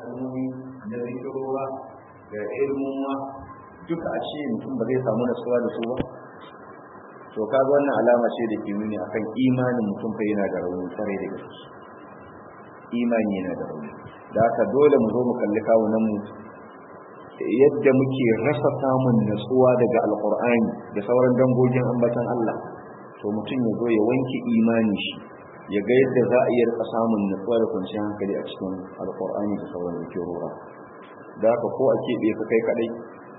kalmomi na zikirora da ilmuwa duka a ce mutum ba zai samu nasuwa da su ba to kaga wannan alama ce da ke nuni akan imanin mutum fa yana da rauni kwarai da gaske imani yana da rauni da haka dole mu zo mu kalli kawunan mu yadda muke rasa samun natsuwa daga alkur'ani da sauran dangogin ambatan Allah to mutum ya zo ya wanke imani shi ya ga yadda za a iya rika samun natsuwa da kwanciyar hankali a cikin alkur'ani da sauran rora da haka ko a keɓe ka kai kaɗai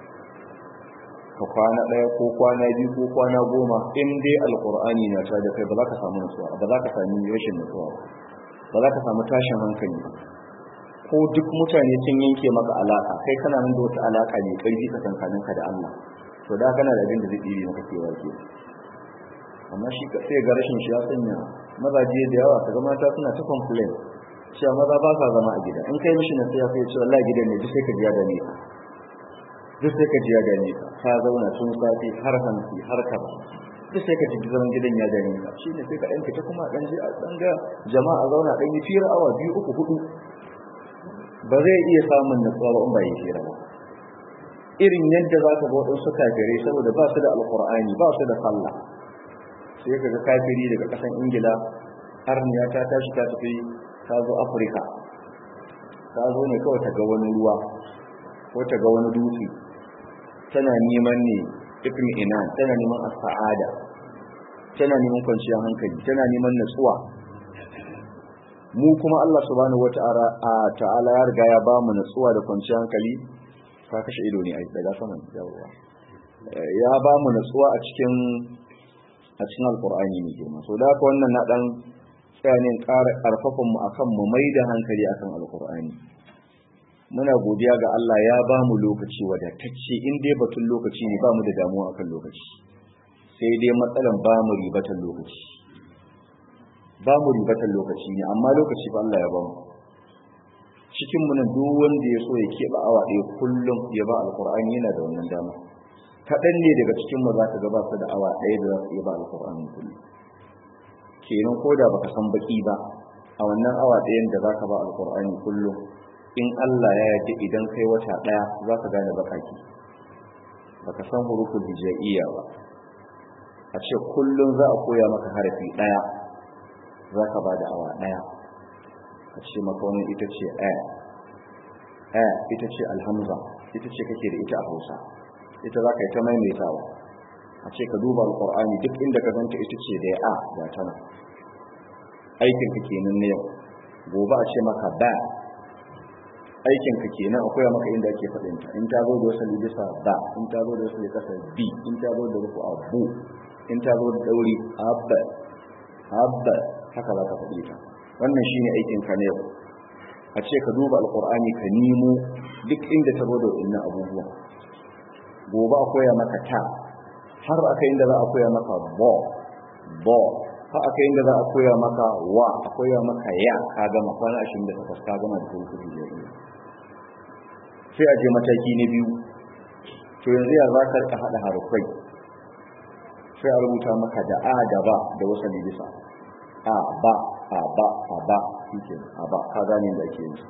ka kwana ɗaya ko kwana biyu ko kwana goma in dai alkur'ani na ta da kai ba za ka samu natsuwa ba za ka sami rashin natsuwa ba za ka samu tashin hankali ba ko duk mutane sun yanke maka alaka kai kana nan da wata alaka mai karfi tsakankanin ka da Allah to da kana da abin da zai tsire maka kewa ke amma shi ka sai ga rashin shi ya sanya mazaje da yawa kaga mata suna ta complain cewa maza ba sa zama a gida in kai mishi na sai ya ce wallahi gidan ne duk sai ka ji ya dame ka duk sai ka ji ya dame ka ka zauna tun safi har hanci har kaba duk sai ka ji zaman gidan ya dame ka shine sai ka ɗan fita kuma ɗan je a ɗan ga jama'a zauna ɗan yi fira awa biyu uku hudu ba zai iya samun natsuwa ba in ba yi hira ba irin yadda za ka ga su kafirai saboda ba su da alkur'ani ba su da sallah sai ka ga kafiri daga ƙasan ingila arniya ta tashi ta tafi ta zo afirka ta zo ne kawai ta ga wani ruwa ko ta ga wani dutse tana neman ne ibn inan tana neman as-sa'ada tana neman kwanciyar hankali tana neman natsuwa mu kuma Allah subhanahu wata'ala ta'ala ya riga ya ba mu natsuwa da kwanciyar hankali ka kashe ido ne a daga saman yawa ya ba mu natsuwa a cikin a cikin alqur'ani ne girma so da haka wannan na dan tsayanin ƙara ƙarfafan mu akan mu mai da hankali akan alqur'ani muna godiya ga Allah ya ba mu lokaci wadatacce in dai batun lokaci ne ba mu da damuwa akan lokaci sai dai matsalan ba mu ribatan lokaci ba mu ribatan lokaci ne amma lokaci ba Allah ya ba mu cikin mu nan duk wanda ya so ya keɓe awa ɗaya kullum ya ba alƙur'ani yana da wannan dama kaɗan ne daga cikin mu za ka gaba su da awa ɗaya da za su iya ba alƙur'ani kullum kenan ko da baka san baki ba a wannan awa ɗayan da za ka ba alƙur'ani kullum in Allah ya yarda idan kai wata ɗaya za ka gane bakaki baka san hurufin hijaiya ba a ce kullum za a koya maka harafi ɗaya za ka ba da awa ɗaya a ce maka wani ita ce a a ita ce alhamza ita ce kake da ita a hausa ita za ka yi ta maimaitawa a ce ka duba alƙur'ani duk inda ka ganta ita ce da a ga tana aikin ka kenan na yau gobe a ce maka ba aikin ka kenan akwai maka inda ake faɗin ta in ta zo da wasu bisa ba in ta zo da wasu kasa bi in ta zo da rufu abu in ta zo da dauri abba abba haka za ka faɗi ta wannan shine aikin ka na yau a ce ka duba alqur'ani ka nemo duk inda ta zo da wannan abubuwa gobe a koya maka ta har aka inda za a koya maka bo bo har aka inda za a koya maka wa a koya maka ya ka gama kwana 28 ka gama da kuma kudi sai a je mataki na biyu to yanzu ya za ka rika haɗa harufai sai a rubuta maka da a da ba da wasu bisa a ba a ba a ba shike a ba ka gane da ake yi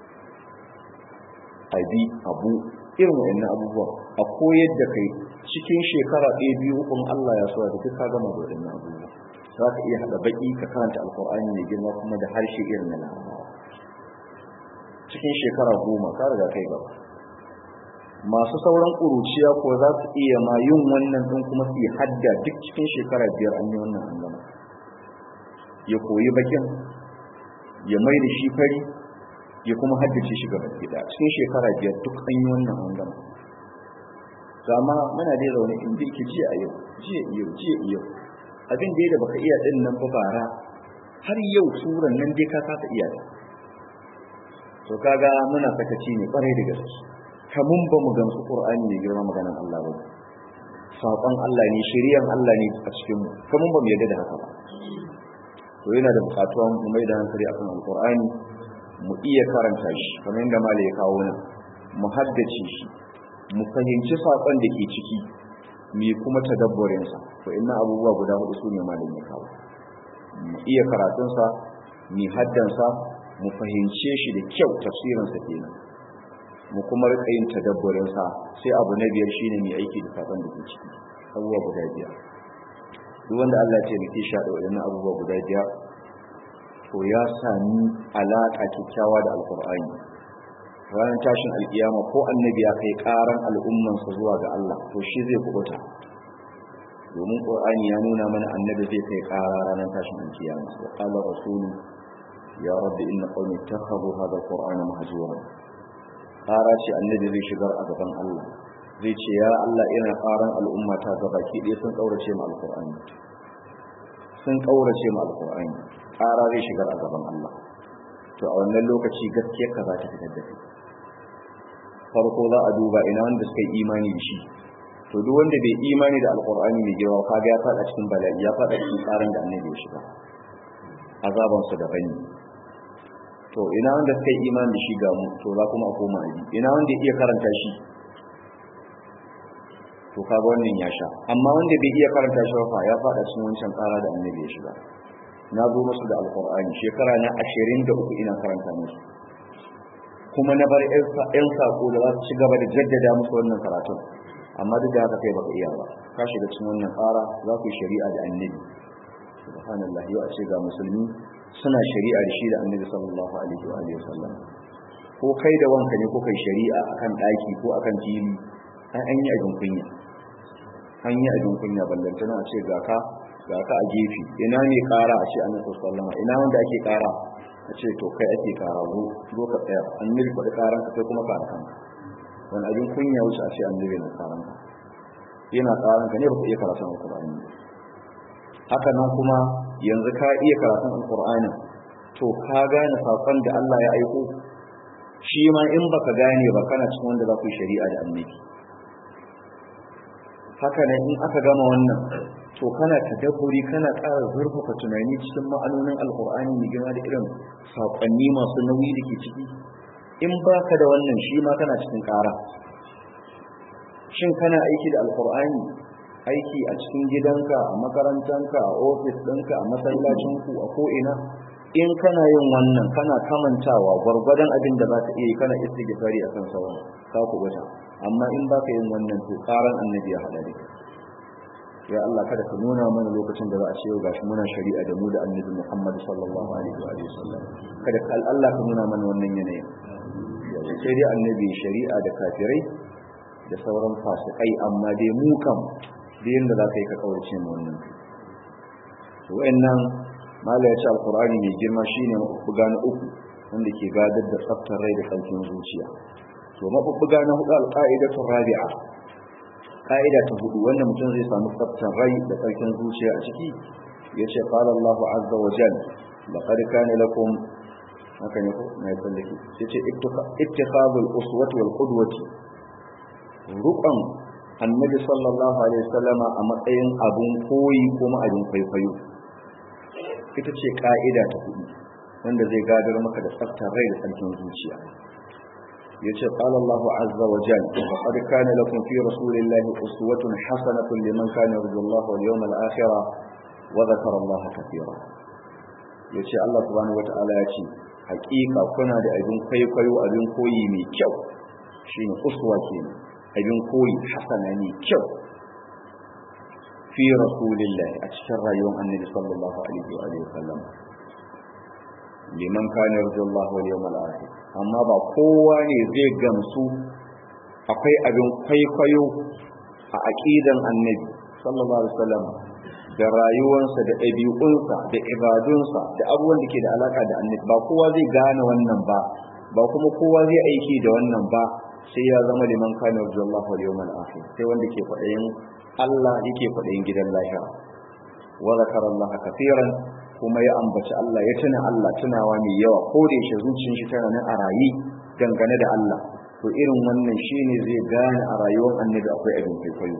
a bi abu irin wa'annan abubuwa a koyar da kai cikin shekara ɗaya biyu ukun Allah ya soya da duk ka gama da wa'annan abubuwa za ka iya haɗa baƙi ka karanta alƙur'ani mai girma kuma da harshe irin na larabawa cikin shekara goma ka riga kai gaba masu sauran ƙuruciya ko za su iya ma yin wannan ɗin kuma su yi hadda duk cikin shekara biyar an yi wannan an gama ya koyi bakin ya mai da shi fari ya kuma haddace shi gaba gida cikin shekara biyar duk an yi wannan an gama zama muna dai zaune in da yake jiya a yau jiya yau jiya yau abin da da baka iya din nan ba bara har yau suran nan dai ka kasa iya ta to kaga muna sakaci ne kwarai da gaske kamun ba mu gamsu qur'ani ne girma maganar Allah ba saƙon Allah ne shari'an Allah ne a cikin mu kamun ba mu yarda da haka ba to yana da buƙatuwa mu mai da hankali akan alqur'ani mu iya karanta shi kamar yadda malai ya kawo nan mu haddace shi mu fahimci saƙon da ke ciki mu kuma tadabburin sa to inna abubuwa guda hudu su ne malai ya kawo mu iya karatunsa mu haddansa mu fahimce shi da kyau tafsirinsa kenan mu kuma rika yin tadabburin sa sai abu na biyar shine mai aiki da sakon da ke ciki abubuwa guda biyar duk wanda Allah ya taimake shi da waɗannan abubuwa guda biyar to ya sami alaka kyakkyawa da alkur'ani ranar tashin alkiyama ko annabi ya kai karan al'ummansa zuwa ga Allah to shi zai kubuta domin qur'ani ya nuna mana annabi zai kai kara ranar tashin alkiyama wa qala rasulu ya rabbi inna qawmi ittakhadhu hadha alqur'ana mahjura kara ce annabi zai shigar a gaban Allah zai ce ya Allah ina karan al'umma ta gaba ki dai sun kaurace mu alqur'ani sun kaurace mu alqur'ani kara zai shigar a gaban Allah to a wannan lokaci gaskiyar ka za ta fitar da kai farko za a duba ina wanda suka yi imani da shi to duk wanda bai imani da alqur'ani mai girma kaga ya fada cikin bala'i ya fada cikin tsarin da annabi ya shiga azaban su da bani to ina wanda suka yi imani da shi ga mu to za kuma a koma abi ina wanda ya iya karanta shi to kaga wannan ya sha amma wanda bai iya karanta shi ba ya fada cikin wancan tsara da annabi ya shiga na zo musu da alqur'ani shekara na 23 ina karanta musu kuma na bar yan sako da za su ci gaba da jaddada musu wannan karatun amma duk da haka kai baka iya ba ka shiga cikin wannan tsara za ku yi shari'a da annabi subhanallah yau a ce ga musulmi suna shari'a da shi da annabi sallallahu alaihi wa alihi wasallam ko kai da wanka ne ko kai shari'a akan daki ko akan fili an an yi abin kunya an yi abin kunya ballantana a ce ga ka ga ka a gefe ina ne kara a ce annabi sallallahu alaihi wasallam ina wanda ake kara a ce to kai ake kara zo ka tsaya annabi faɗi karan ka sai kuma kara kanka wani abin kunya wuce a ce annabi na karan ka yana karan ka ne ba ka iya karatun alqur'ani haka nan kuma yanzu ka iya karatun alqur'ani to ka gane sakon da Allah ya aiko shi ma in baka gane ba kana cikin wanda za ku yi shari'a da annabi haka nan in aka gama wannan to kana tadabburi kana ƙara zurfafa tunani cikin ma'anonin alkur'ani mai girma da irin saƙonni masu nauyi da ke ciki in baka da wannan shi ma kana cikin ƙara shin kana aiki da alkur'ani aiki a cikin gidanka a makarantanka a ofis ɗinka a masallacinku a ko'ina in kana yin wannan kana kamantawa gwargwadon abin da za ka iya yi kana istighfari a kan sauran ka kubuta amma in baka yin wannan to ƙaran annabi ya haɗa da ya Allah kada ka nuna mana lokacin da za a ce yau gashi muna shari'a da mu da annabi Muhammad sallallahu alaihi wa sallam kada ka Allah ka nuna mana wannan yanayin sai dai annabi shari'a da kafirai da sauran fasikai amma dai mu kam da yanda za ka yi ka kaurace mu wannan to wayannan mala ya ce alqur'ani mai girma shine mabubbuga na uku wanda ke gadar da tsaftar rai da kalkin zuciya to mabubbuga na hudu alqaidatu rabi'a ka'ida ta hudu wanda mutum zai samu tsaftar rai da tsarkin zuciya a ciki ya ce qala Allah azza wa jal laqad kana lakum haka ne ko mai tsallake sai ce ittikhadul uswati wal qudwati ruqan annabi sallallahu alaihi wasallama a matsayin abun koyi kuma abin kwaikwayo ita ce ka'ida ta hudu wanda zai gadar maka da tsaftar rai da tsarkin zuciya yace qala Allahu azza wa jalla laqad kana lakum fi rasulillahi uswatun hasanatun liman kana yarju Allah wal yawmal akhir wa dhakara Allah katira yace Allah subhanahu wa ta'ala yace hakika kuna da abin kwaikwayo abin koyi mai kyau shine uswa kenan abin koyi hasana ne kyau fi rasulillahi a cikin rayuwar annabi sallallahu alaihi wa sallam liman kana yarju Allah wal yawmal akhir amma ba kowa ne zai gamsu akwai abin kwaikwayo a aqidan annabi sallallahu alaihi wasallam da rayuwarsa da ɗabi'unsa da ibadunsa da abubuwan da ke da alaka da annabi ba kowa zai gane wannan ba ba kuma kowa zai aiki da wannan ba sai ya zama liman kana yarju Allah wal yawmal akhir sai wanda ke faɗayin Allah yake faɗayin gidan lahira wa zakara Allah kafiran kuma ya ambaci Allah ya tuna Allah tunawa mai yawa ko da yake zuciyar shi tana nan a rayi dangane da Allah to irin wannan shine zai gane a rayuwar annabi akwai abin kwaikwayo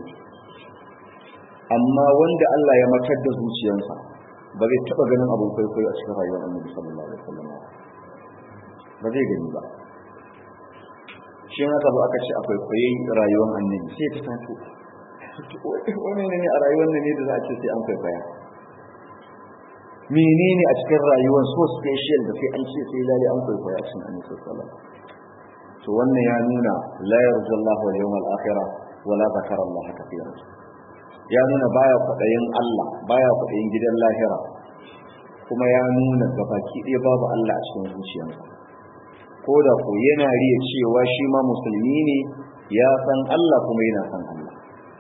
amma wanda Allah ya matar da zuciyarsa ba zai taba ganin abin kwaikwayo a cikin rayuwar annabi sallallahu alaihi wasallam ba zai gani ba shi haka ba aka ce akwai kwaye rayuwar annabi sai ta tafi wani ne a rayuwar nan ne da za a ce sai an kwaikwaya menene a cikin rayuwar so special da sai an ce sai lalle an kwaikwaya a cikin annabi sallallahu to wannan ya nuna la yarjallahu wal yawmal akhirah wala zakara Allah kafiran ya nuna baya kwadayin Allah baya kwadayin gidan lahira kuma ya nuna gabaki ɗaya babu Allah a cikin zuciyarsa ko da ko yana riya cewa shi ma musulmi ne ya san Allah kuma yana san Allah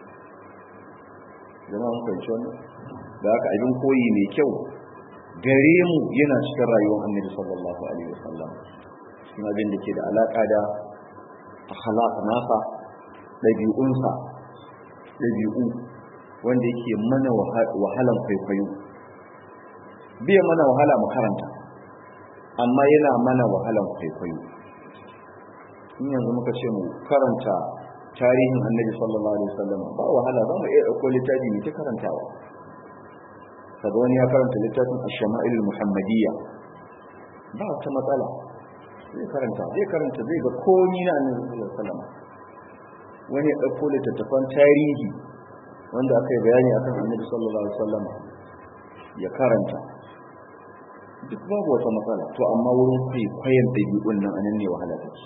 zama mun fahimci wannan da haka abin koyi mai kyau gare mu yana cikin rayuwar annabi sallallahu alaihi wasallam cikin abin da ke da alaka da akhlaq nasa dabi'unsa dabi'u wanda yake mana wahalan kwaikwayo bai mana wahala mu karanta amma yana mana wahalan kwaikwayo in yanzu muka ce mu karanta tarihin annabi sallallahu alaihi wasallam ba wahala za mu iya ɗauko littafi mu ta karantawa kaga wani ya karanta littafin ash-shama'il muhammadiyya ba ta matsala zai karanta zai karanta zai ga komi na annabi sallallahu alaihi wasallam wani ya ɗauko littattafan tarihi wanda aka yi bayani akan annabi sallallahu alaihi wasallam ya karanta duk babu wata matsala to amma wurin kwaikwayon ɗabi'un nan anan ne wahala take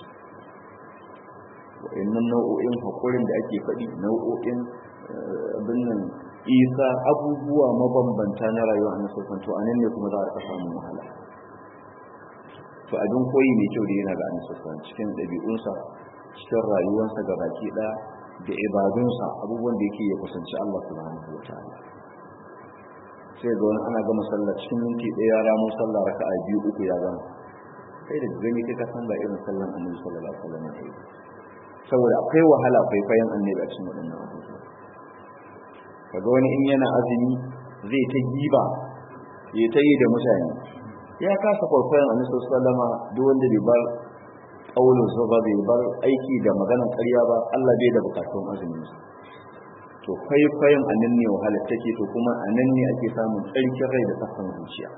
wa'annan nau'o'in haƙurin da ake faɗi nau'o'in abin nan isa abubuwa mabambanta na rayuwa a nasosan to anan ne kuma za a samun wahala to abin koyi mai kyau da yana ga nasosan cikin ɗabi'unsa cikin rayuwarsa ga baki ɗaya da ibadunsa abubuwan da yake ya kusanci Allah subhanahu wa ta'ala sai ga wani ana gama sallah cikin minti ɗaya ya ramo sallah raka'a biyu uku ya gama kai da gani kai ka san ba irin sallan annabi sallallahu alaihi wasallam ne saboda akwai wahala kwaikwayon annabi a cikin waɗannan abubuwa kaga wani in yana azumi zai ta giba ya ta yi da mutane ya kasa kwaikwayon annabi sallallahu alaihi wasallam duk wanda bai bar kaulin sa ba bai bar aiki da maganar ƙarya ba Allah bai da bukatun azumin sa to kwaikwayon a nan ne wahala take to kuma a nan ne ake samun tsarkin rai da tsaftan zuciya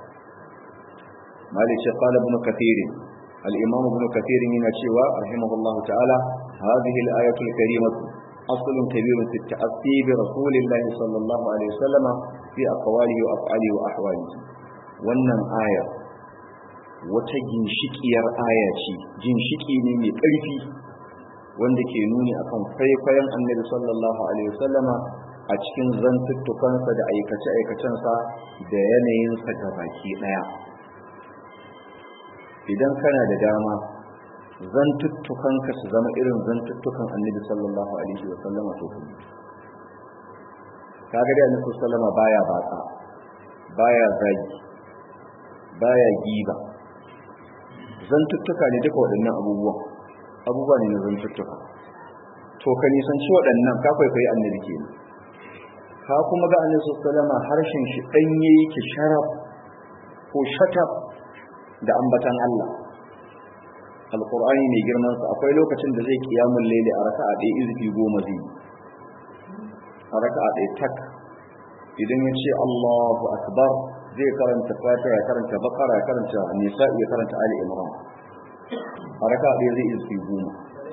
malik shi qala ibn kathir al-imam ibn kathir yana cewa rahimahullah ta'ala hadhihi al-ayatu al-karimah أصل كبير في التأثي برسول الله صلى الله عليه وسلم في أقواله وأفعاله وأحواله wannan aya wata ginshikiyar aya ce ginshiki ne mai ƙarfi wanda ke nuni akan kwaikwayon annabi sallallahu alaihi wasallama a cikin zantuttukansa da aikace-aikacensa da yanayinsa ga baki ɗaya idan kana da dama zantuttukanka su zama irin zantuttukan annabi sallallahu alaihi wasallama to kuma kaga da annabi sallama baya batsa baya zagi baya giba zantuttuka ne duka waɗannan abubuwan abubuwa ne na zantuttuka to ka nisanci waɗannan ka kwaikwayi annabi ke ka kuma ga annabi sallama harshen shi ɗanye yake sharaf ko shatab da ambatan Allah alqur'ani mai girman sa akwai lokacin da zai kiyamul laili a raka'a ɗaya izfi goma zai a raka'a ɗaya tak idan ya ce Allahu akbar zai karanta fatiha ya karanta bakara ya karanta nisa ya karanta ali imran a raka'a ɗaya zai izfi goma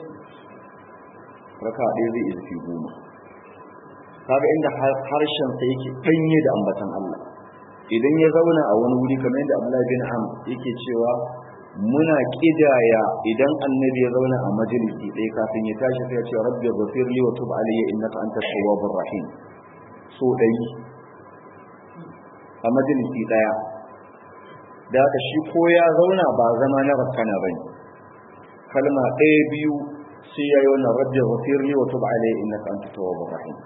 raka'a ɗaya zai izfi goma kaga inda harshen sa yake danye da ambatan Allah idan ya zauna a wani wuri kamar yadda Abdullahi bin Am yake cewa muna kidaya idan annabi ya zauna a majalisi ɗaya kafin ya tashi sai ya ce rabbi ghafir li wa tub alayya innaka antat tawwabur rahim so dai a majalisi ɗaya da haka shi ko ya zauna ba zama na rakkana bane kalma ɗaya biyu sai ya yi wannan rabbi ghafir li wa tub alayya innaka antat tawwabur rahim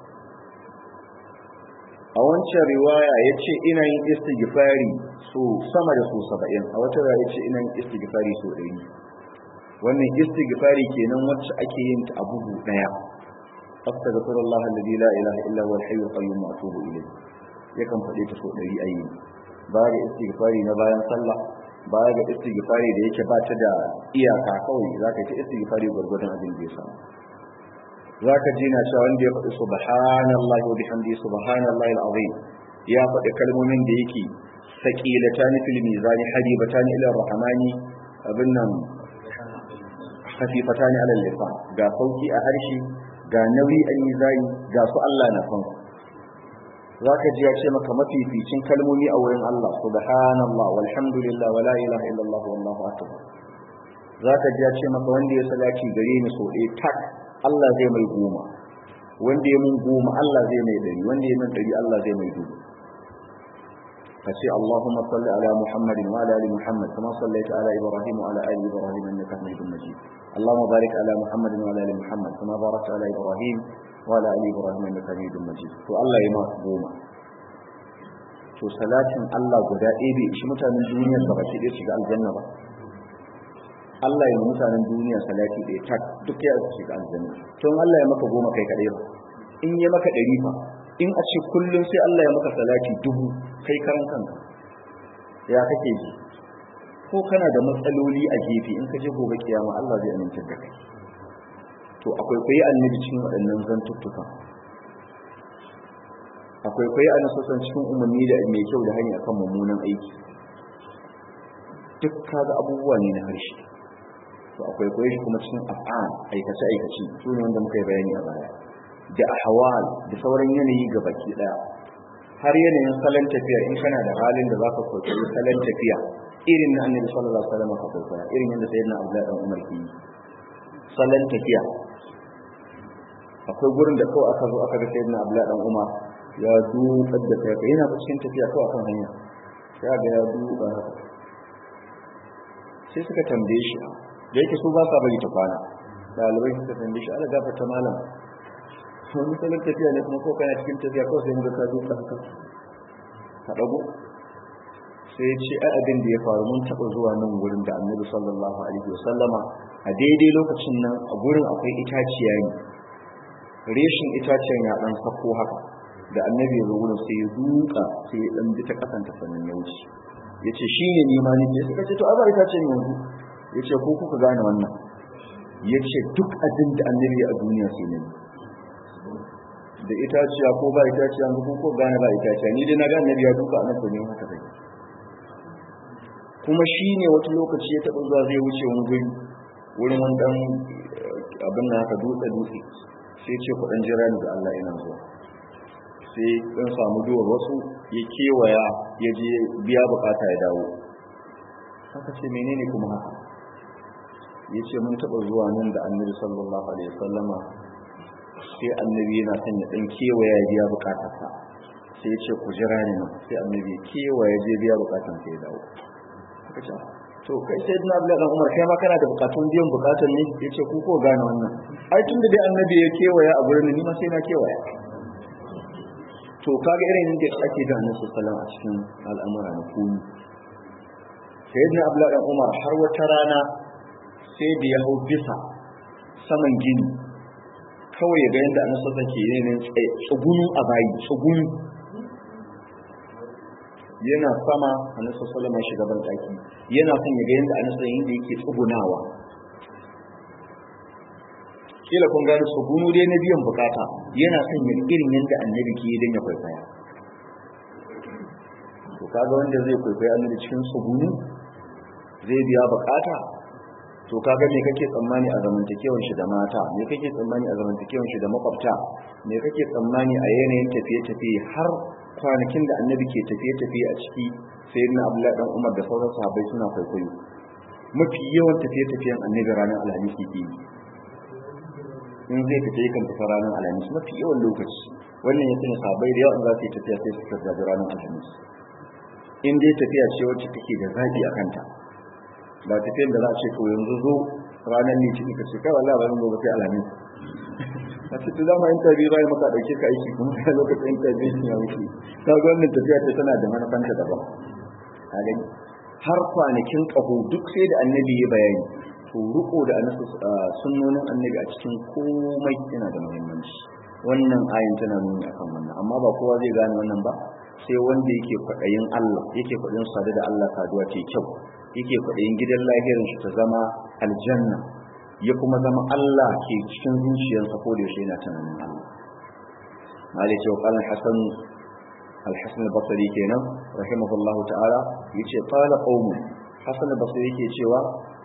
a wancan riwaya ya ce ina yin istighfari so sama da so saba'in a wata riwaya ya ce ina yin istighfari so ɗari wannan istighfari kenan wacce ake yin ta a bugu ɗaya astaghfirullah alladhi la ilaha illa huwa al-hayyul qayyum wa atubu ilayh yakan faɗe ta so ɗari a yi ba ga istighfari na bayan sallah ba ga istighfari da yake ba ta da iyaka kawai za ka yi ta istighfari gwargwadon abin da ya samu za ka ji na cewa wanda ya faɗi subhanallahi wa bihamdihi subhanallahi alazim ya faɗi kalmomin da yake saqilatani fil mizani habibatani ila rahmani abin nan khafifatani ala lisan ga sauki a harshe ga nauyi a mizani ga su Allah na son zaka ji ya ce maka mafificin kalmomi a wurin Allah subhanallah walhamdulillah wala ilaha illallah wallahu akbar zaka ji ya ce maka wanda ya salati gare ni so ɗaya tak Allah zai mai goma wanda ya mun goma Allah zai mai dari wanda ya mun dari Allah zai mai dubu kace Allahumma salli ala Muhammadin wa ala ali Muhammad kama sallaita ala Ibrahim wa ala ali Ibrahim innaka Hamidum Majid Allahumma barik ala Muhammadin wa ala ali Muhammad kama barakta ala Ibrahim wa ala ali Ibrahim innaka Hamidum Majid to Allah ya ma goma to salatin Allah guda ɗaya bai shi mutanen duniyar ba baki ɗaya shiga aljanna ba Allah ya mutanen duniya salati ɗaya tak duk ya shiga aljanna to Allah ya maka goma kai kaɗai ba in ya maka ɗari fa in a ce kullum sai Allah ya maka salati dubu kai karan kanka ya kake ji ko kana da matsaloli a gefe in ka je gobe kiyama Allah zai aminta da kai to akwai kai annabi cikin waɗannan zantuttuka akwai kai annabi cikin umarni da mai kyau da hanya kan mummunan aiki duk kaga abubuwa ne na harshe to akwai kai kuma cikin af'al aikace aikace su ne wanda muka yi bayani a baya da ahwal da sauran yanayi ga baki daya har yanayin salon tafiya in kana da halin da zaka kwaikwayi salon tafiya irin na annabi sallallahu alaihi wasallam ka kwaikwaya irin yadda sayyidina abdullahi dan umar ke yi salon tafiya akwai gurin da kawai aka zo aka ga sayyidina abdullahi dan umar ya dukar da kai yana cikin tafiya kawai akan hanya ya ga ya duka haka sai suka tambaye shi da yake su ba sa bari ta kwana ɗalibai suka tambaye shi ala gafarta malam wani salon tafiya ne kuma ko kana cikin tafiya kawai sai muka ka duka haka ka dago sai ya ce ai abin da ya faru mun taɓa zuwa nan wurin da annabi sallallahu alaihi wasallama a daidai lokacin nan a gurin akwai itaciya ne reshin itacen ya dan sako haka da annabi ya zo wurin sai ya duka sai ya dan bi ta kasanta sannan ya wuce ya ce shi ne nima ne ya suka ce to abar itacen yanzu ya ce ko kuka gane wannan ya ce duk abin da annabi a duniya sai ne da itaciya ko ba itaciya ko ko gane ba itaciya ni dai na ga annabi ya duka annabi ne haka sai kuma shi ne wata lokaci ya taɓa zuwa zai wuce wani guri wurin wani ɗan abin na haka dutse dutse sai ce ku ɗan jira ni da Allah ina zuwa sai ɗan samu duwar wasu ya kewaya ya je biya bukata ya dawo haka ce menene kuma haka ya ce mun taɓa zuwa nan da annabi sallallahu alaihi wasallama sai annabi yana son ya ɗan kewaya ya biya bukatarsa sai ya ce ku jira ni nan sai annabi kewaya je biya bukatarsa ya dawo suka ce to kai sai dina abdullahi dan umar kai ma kana da bukatun biyan bukatun ne yace ku ko gane wannan ai tunda dai annabi ya kewaya a gurin ni ma sai na kewaya to kaga irin yadda ake da annabi sallallahu alaihi a cikin al'amura na kuni sayyidina abdullahi dan umar har wata rana sai da ya hau bisa saman gini kawai ya ga yadda annabi sallallahu alaihi wasallam ke yin tsugunu a bayi tsugunu yana sama annabi sallallahu alaihi shiga ban daki yana son ya ga yanda annabi yanda yake tsugunawa kila kun gani tsugunu dai na biyan bukata yana son ya irin yanda annabi ke dan ya kwaikwaya to kaga wanda zai kwaikwaya annabi cikin tsugunu zai biya bukata to kaga me kake tsammani a zamantakewar shi da mata me kake tsammani a zamantakewar shi da makwabta me kake tsammani a yanayin tafiye-tafiye har kwanakin da annabi ke tafiye-tafiye a ciki sai na abdullahi dan umar da sauran sahabbai suna kwaikwayo mafi yawan tafiye-tafiyen annabi ranar alhamis ke yi in zai fita yakan tafi ranar alhamis mafi yawan lokaci wannan ya sanya sahabbai da yawa za su yi tafiya sai su tafi ranar alhamis in dai tafiya ce wacce take da zaɓi a kanta ba tafiyar da za a ce ko yanzu zo ranar litinin ka ce kai wallahi ba zan zo ba sai alhamis a cikin zama interview bai maka dauke ka aiki kuma kai lokacin interview ya wuce ta ga wannan tafiya ce tana da manufanta daban ka gani har kwanakin kaho duk sai da annabi ya bayani to riko da annabi sunnonin annabi a cikin komai yana da muhimmanci wannan ayin tana nuni akan wannan amma ba kowa zai gane wannan ba sai wanda yake kwaɗayin Allah yake kwaɗayin sadu da Allah saduwa ce kyau yake kwaɗayin gidan lahirin shi ta zama aljanna ya kuma zama Allah ke cikin zuciyarsa ko da yaushe yana tunanin Allah mali ce wa qala hasan al-hasan al-basri kenan rahimahullah ta'ala yace qala qaumun hasan al-basri yake cewa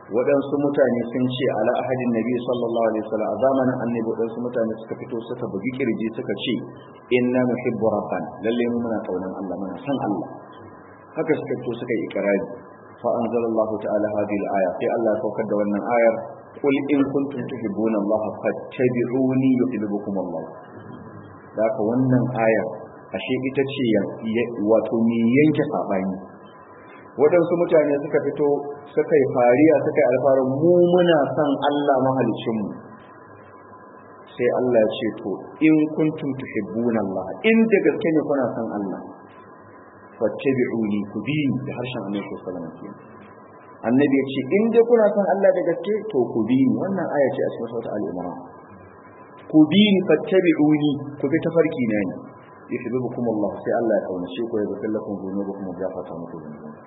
waɗansu mutane sun ce ala ahadin nabi sallallahu alaihi wasallam a zamanin annabi waɗansu mutane suka fito suka bugi kirji suka ce inna nuhibbu rabbana lalle mu muna kaunan Allah muna san Allah haka suka fito suka yi ikrari fa anzalallahu ta'ala hadhihi al-aya sai Allah ya saukar da wannan ayar qul in kuntum tuhibbuna Allah fattabi'uni yuhibbukum Allah haka wannan ayar ashe ita ce wato me yanke sabani waɗansu mutane suka fito suka yi fariya suka yi alfarin mu muna son Allah mahalicinmu sai Allah ya ce to in kuntum tuhibbuna Allah in da gaske ne kuna son Allah fattabi'uni ku bi ni da harshen Annabi sallallahu alaihi wasallam Annabi ya ce in dai kuna son Allah da gaske to ku bi ni wannan aya ce a cikin sura al-Imran ku bi ni fattabi'uni ku bi tafarki na ne yuhibbukum Allah sai Allah ya kaunace ku ya zakar lakum dhunubakum wa gafarta muku dhunubankum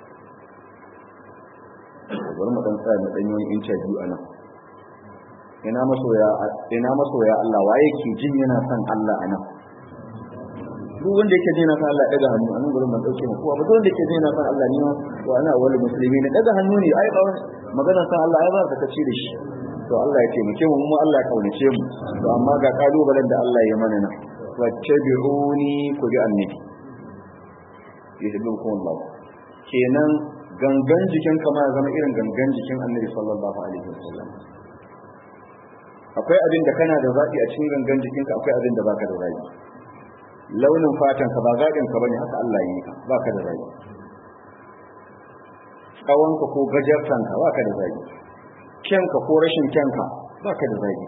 bari mu dan tsaya mu dan yi interview anan ina masoya ina masoya Allah waye ke jin yana son Allah anan duk wanda yake jin yana son Allah daga hannu anan gurin mun dauke mu kowa ba wanda yake jin yana son Allah ne to ana wani musulmi ne daga hannu ne ai ba magana son Allah ai ba ka kace da shi to Allah ya taimake mu mu Allah ya kaunace mu to amma ga kalubalen da Allah ya mana nan wattabi'uni ku bi annabi yuhibbukum Allah kenan gangan jikin kama ya zama irin gangan jikin annabi sallallahu alaihi wasallam akwai abin da kana da zaɓi a cikin gangan jikinka akwai abin da baka da zaɓi launin fatan ka ba zaɓin ka bane haka Allah yi ka baka da zaɓi tsawon ka ko gajartan ka baka da zaɓi kyanka ko rashin kyanka baka da zaɓi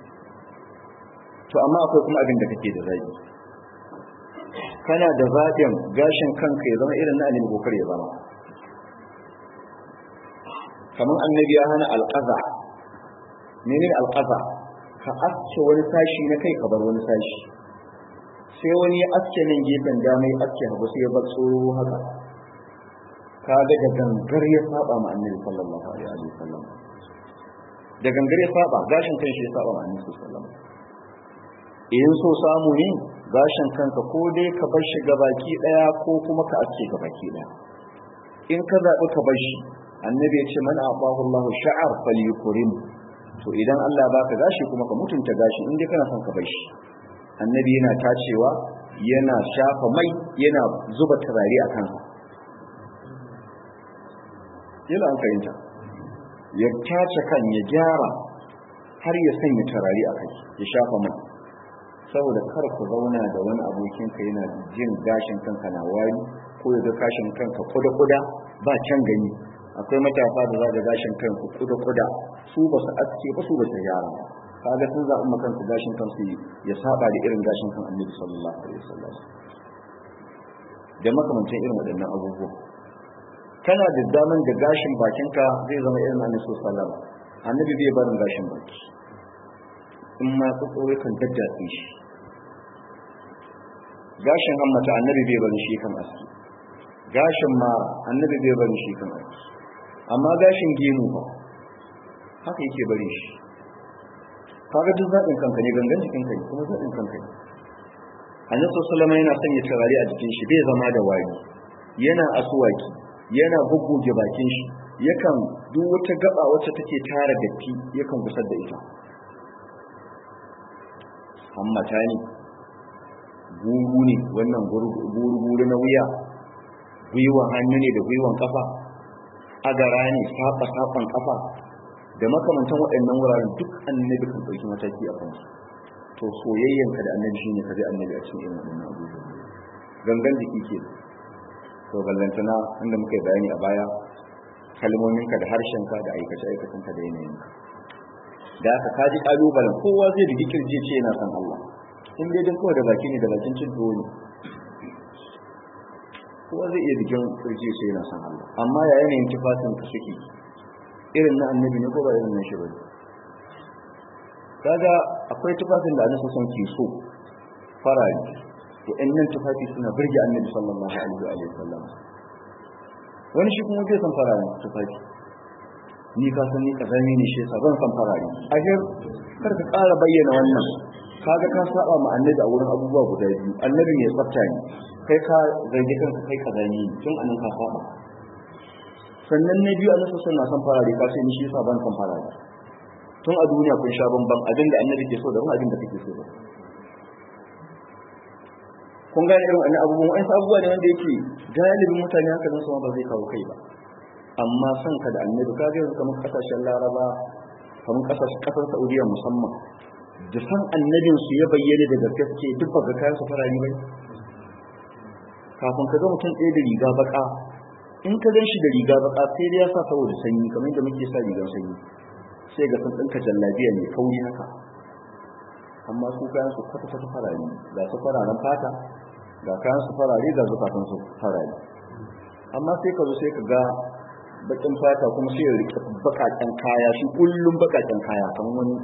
to amma akwai kuma abin da kake da zaɓi kana da zaɓin gashin kanka ya zama irin na annabi kokar ya zama kamar annabi ya hana alƙaza menene alƙaza ka aske wani sashi na kai ka bar wani sashi sai wani ya aske nan gefen dama ya aske hagu sai ya bar tsoro haka kaga da gangar ya saba ma annabi sallallahu alaihi wa sallam da gangar ya saba gashin kan shi ya saba ma annabi sallallahu alaihi wa sallam in so samu ne gashin kanka ko dai ka bar shi gabaki daya ko kuma ka aske gabaki daya in ka zaɓi ka bar shi annabi ya ce man abahu Allahu sha'ar falyukrim to idan Allah baka gashi kuma ka mutunta gashi in dai kana son ka bar shi annabi yana tacewa yana shafa mai yana zuba turare a kansa yana an fahimta ya tace kan ya gyara har ya sanya turare a kai ya shafa mai saboda kar ku zauna da wani abokin ka yana jin gashin kanka na wari ko ya ga gashin kanka kuda-kuda ba can gani akwai matasa da za ga gashin kanku kuda-kuda su ba su aske ba su ba su gyara kaga sun zaɓi makansu gashin kansu ya saba da irin gashin kan annabi sallallahu alaihi wasallam da makamancin irin waɗannan abubuwa kana da daman da gashin bakinka zai zama irin annabi sallallahu alaihi wasallam annabi bai barin gashin baki in ma tsotsoro kan daddatse shi gashin hammata annabi bai barin shi kan aski gashin ma annabi bai barin shi kan aski amma gashin gemu ba haka yake bari shi kaga duk zaɓin kanka ne gangan jikin ka ne kuma zaɓin kanka ne annabi sallallahu yana sanya turare a jikin shi bai zama da wari yana asuwaki yana gugguge bakin shi yakan duk wata gaba wacce take tara datti yakan gusar da ita hammata ne guru ne wannan guru na wuya gwiwan hannu ne da gwiwan kafa agara ne saba saban kafa da makamantan waɗannan wuraren duk annabi kan ɗauki mataki a kansu to soyayyanka da annabi shine ka bi annabi a cikin irin waɗannan abubuwa gangan jiki ke to ballantana inda muka yi bayani a baya kalmominka da harshenka da aikace aikacenka da yanayinka da aka kaji kalubalen kowa zai da kirji ce yana son Allah in dai dan kawai da baki ne da bakin cin tuwo ne kowa zai iya digin kirji ce yana son Allah amma ya yanayin tufafin ka suke irin na annabi ne ko ba irin na shi bane kaga akwai tufafin da annabi son ke so farari wa'annan tufafi suna burge annabi sallallahu alaihi wa sallam wani shi kuma bai san fararen tufafi ni ka san ni kazami ne shi yasa ban san farare ahir kar ka ƙara bayyana wannan kaga ka saba ma annabi a wurin abubuwa guda biyu annabi mai tsafta ne kai ka zargi kanka kai kazami ne tun anan ka saba sannan na biyu annabi sallallahu alaihi wasallam farare ka sai ni shi yasa ban san farare tun a duniya kun sha bamban abin da annabi ke so da abin da kake so da kun gane irin wannan abubuwan wa'in abubuwa ne wanda yake galibin mutane haka nan sama ba zai kawo kai ba amma son ka da annabi ka yanzu kamar kasashen laraba kamar kasashen kasar saudiya musamman da san annabin su ya bayyana da gaske suke duk ba ga kayan su farari bai kafin ka ga mutum ɗaya da riga baka in ka gan shi da riga baka sai dai ya sa saboda sanyi kamar yadda muke sa rigar sanyi sai ga sun ɗinka jallabiya mai kauri haka amma su kayan su kwata kwata farari ga su fararen fata ga kayan su farare ga zukatan su farare amma sai ka zo sai ka ga bakin fata kuma sai ya rike bakaken kaya shi kullum bakaken kaya kan wani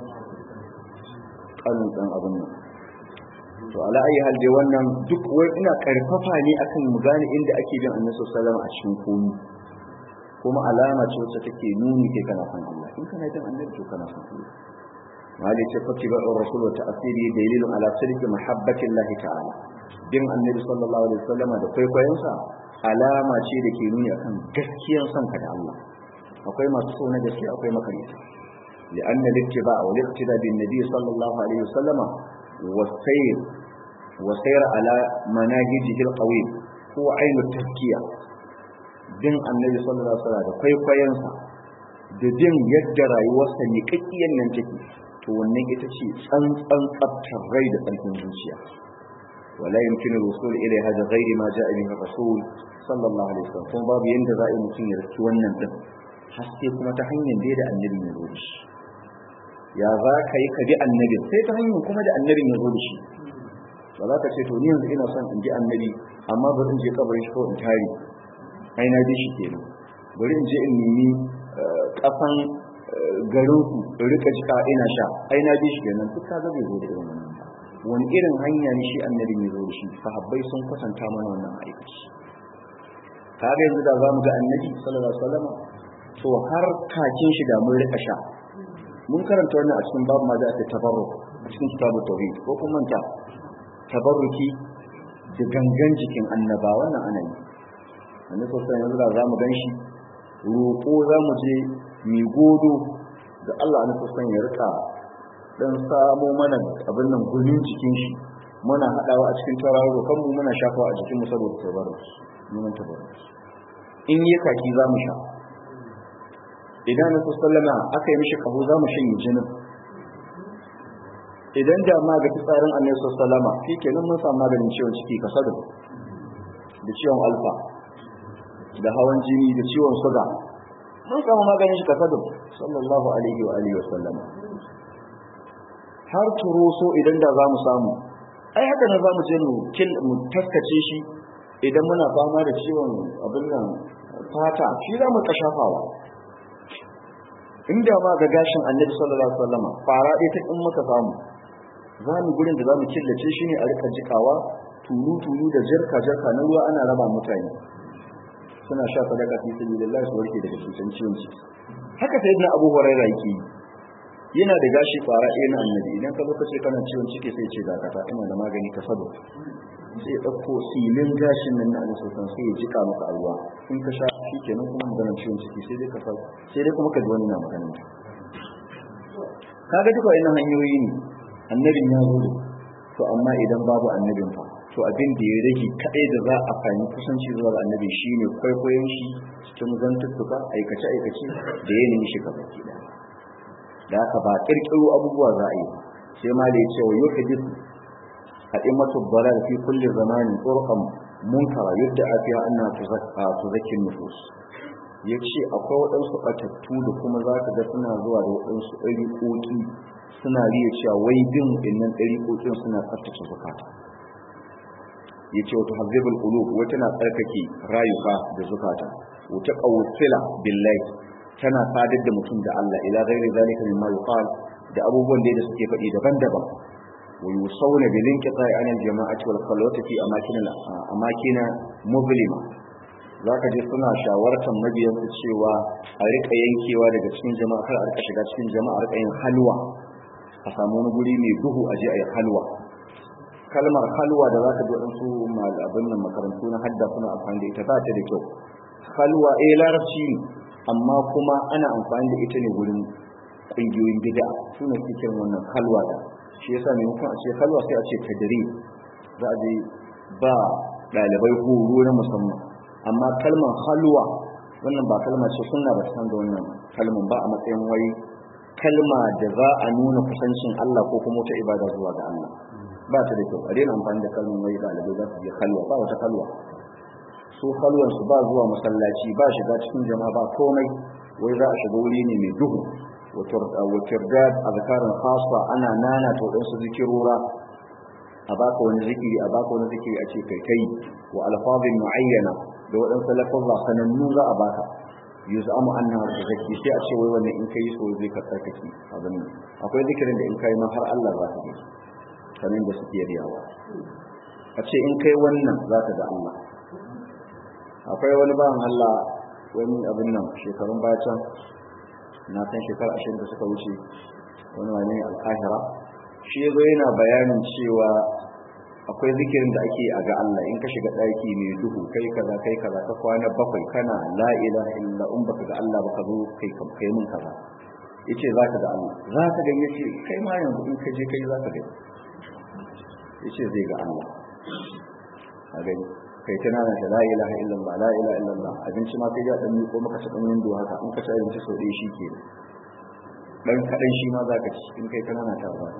kanin dan abin nan to ala ayi hal dai wannan duk wai ina karfafa ne akan mu gane inda ake bin annabi sallallahu alaihi a cikin komi kuma alama ce wacce take nuni kai kana san Allah in kana bin annabi to kana san Allah wali ce fa tibar rasul wa ta'siri dalilun ala sirri mahabbati Allah ta'ala bin annabi sallallahu alaihi wasallam da kwaikwayonsa alama ce da ke nuni akan gaskiyar son ka da Allah akwai masu so na gaskiya akwai makarita لأن الاتباع والاقتداء بالنبي صلى الله عليه وسلم والسير وسير على مناهجه القويم هو عين التزكية din annabi sallallahu alaihi wasallam da kwaikwayonsa da jin yadda rayuwarsa ne kakkiyan nan take to wannan ita ce tsantsan tsaftar rai da tsarkin zuciya wala yumkinu al-wusul ilayha da ghairi ma ja'a bihi rasul sallallahu alaihi wasallam kuma babu yanda za a yi mutum ya riski wannan din haske kuma ta hanyar da annabi ya zo da shi ya za ka yi ka bi annabi sai ta hanyar kuma da annabin ya zo da shi ba za ka ce to ni yanzu ina son in ji annabi amma bari in je kabarin shi ko in tare ai na ji shi kenan bari in je in nemi kafan garin ku in rika jika ina sha ai na ji shi kenan duk kaga bai zo da irin wannan ba wani irin hanya ne shi annabin ya zo da shi sahabbai sun kwatanta mana wannan aikaci kaga yanzu da za mu ga annabi sallallahu alaihi wasallam to har kakin shi da mun rika sha mun karanta wannan a cikin babu ma da ake tabarruk a cikin kitabu tauhid ko kuma manta tabarruki da gangan jikin annaba wannan ana yi annabi sallallahu alaihi wasallam za mu ganshi roƙo za mu je mi godo da Allah annabi sallallahu ya rika dan samo mana abin nan gunin jikin shi muna hadawa a cikin tararo kan mu muna shafawa a jikin mu saboda tabarruki mun tabarruki in yi kaki za mu sha idan na sallama aka yi mishi kaho za mu shanye jinin idan da ma ga fitsarin annabi sallama shi kenan mun samu maganin ciwon ciki kasado da ciwon alfa da hawan jini da ciwon suga mun samu maganin shi kasado sallallahu alaihi wa alihi wa sallama har turoso idan da za mu samu ai haka na za mu je mu taskace shi idan muna fama da ciwon abin nan fata shi za mu kashafawa inda ma ga gashin annabi sallallahu alaihi wasallam fara dai ta in muka samu za mu gurin da za mu killace shi ne a rika jikawa tulu tulu da jarka jarka na ruwa ana raba mutane suna sha sadaka fi sabilillah su warke daga cutan ciwon ciki haka sayyidina abu hurairah yake yana da gashi fara ɗaya na annabi idan ka zo ka ce kana ciwon ciki sai ce dakata ina da magani ka sado sai ya ɗauko silin gashin nan na annabi sai ya jika maka a ruwa in ka sha shi kenan kuma maganar ciwon ciki sai dai ka sa sai dai kuma ka ji wani na maganar ta kaga duka wannan hanyoyi ne annabin ya zo to amma idan babu annabin fa to abin da ya rage kadai da za a fahimci kusanci zuwa ga annabi shine kwaikwayon shi cikin zantuttuka aikace aikace da yanayin shi ka baki da da haka ba kirkiro abubuwa za a yi sai ma da ya ce wa yuhdith a'immatu dalal fi kulli zamanin turqan munkara yadda afiya anna tuzakka tuzakkin nufus yace akwai waɗansu ɓatattu da kuma za ka ga suna zuwa da waɗansu ɗariƙoƙi suna riya cewa wai bin waɗannan ɗariƙoƙin suna tsaftace zukata yace wata hazibul qulub wata na tsarkake rayuka da zukata wata qawsila billahi tana sadar da mutum da Allah ila ghairi zalika mimma yuqal da abubuwan da suke faɗi daban-daban wa yusawna bil inqita'i an al jama'ati wal khalwati fi amakin amakin muslima zaka je suna shawartar mabiyan su cewa a rika yankewa daga cikin jama'a kar a rika shiga cikin jama'a a rika yin halwa a samu wani guri mai duhu a je a yi halwa kalmar halwa da zaka ji wadansu abin nan makarantu na hadda suna amfani da ita ba ta da kyau halwa eh larabci ne amma kuma ana amfani da ita ne wurin ƙungiyoyin bid'a su ne suke kiran wannan halwa da shi yasa maimakon a ce halwa sai a ce tadri za a je ba ɗalibai horo na musamman amma kalmar halwa wannan ba kalma ce sunna ba ta san da wannan kalman ba a matsayin wai kalma da za a nuna kusancin Allah ko kuma wata ibada zuwa ga Allah ba ta da kyau a daina amfani da kalmar wai ɗalibai za su je halwa ba wata halwa su halwan su ba zuwa masallaci ba shiga cikin jama'a ba komai wai za a shiga wuri ne mai duhu wa tirdad azkarin khassa ana nana ta wadansu zikirora a baka wani zikiri a baka wani zikiri a ce kai kai wa alfazin muayyana da waɗansu lafazza sanannu za a baka yuzamu annaha tazakki sai a ce wai wannan in kai so zai ka tsarkake abin nan akwai zikirin da in kai ma har Allah za ka ga sanin da suke riyawa a ce in kai wannan za ka ga Allah akwai wani bawan Allah wani abin nan shekarun baya can na san shekara ashirin da suka wuce wani wani alkahira shi ya zo yana bayanin cewa akwai zikirin da ake a ga Allah in ka shiga ɗaki mai duhu kai kaza kai kaza ka kwana bakwai kana la ilaha illa in baka ga Allah baka zo kai kai mun kaza yace za ka ga Allah za ka ga yace kai ma yanzu in ka je kai za ka ga yace zai ga Allah a gani kai tana da la ilaha illallah la ilaha illallah abinci ma kai ya dan ko maka ta dan windo haka in ka ci abinci sau ɗaya shi ke dan kadan shi ma zaka ci in kai kana ta ba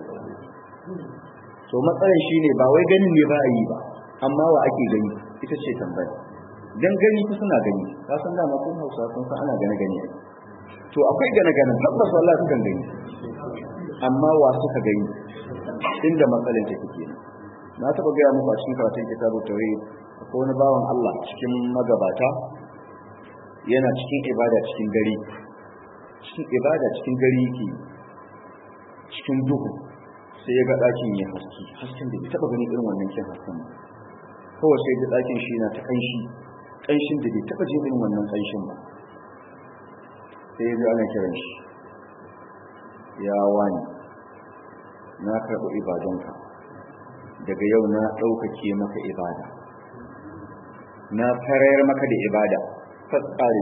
so matsalar shi ne ba wai ganin ne ba a yi ba amma wa ake gani ita ce tambaya dan gani ku suna gani ka san dama kun Hausa sun san ana gane gani to akwai gane gane tabbas wallahi sukan gani amma wa suka gani inda matsalar take kenan na taɓa gaya muku a cikin karatun kitabu tauhid akwai wani bawan Allah cikin magabata yana cikin ibada cikin gari cikin ibada cikin gari yake cikin duhu sai ya ga ɗakin ya haske hasken da bai taɓa gani irin wannan kin hasken ba kawai sai ga ɗakin shi na ta ƙanshi ƙanshin da bai taɓa jin irin wannan ƙanshin ba sai ya ji ana kiran shi ya wani na karɓi ibadunka daga yau na ɗaukake maka ibada na farayar maka da ibada fatsari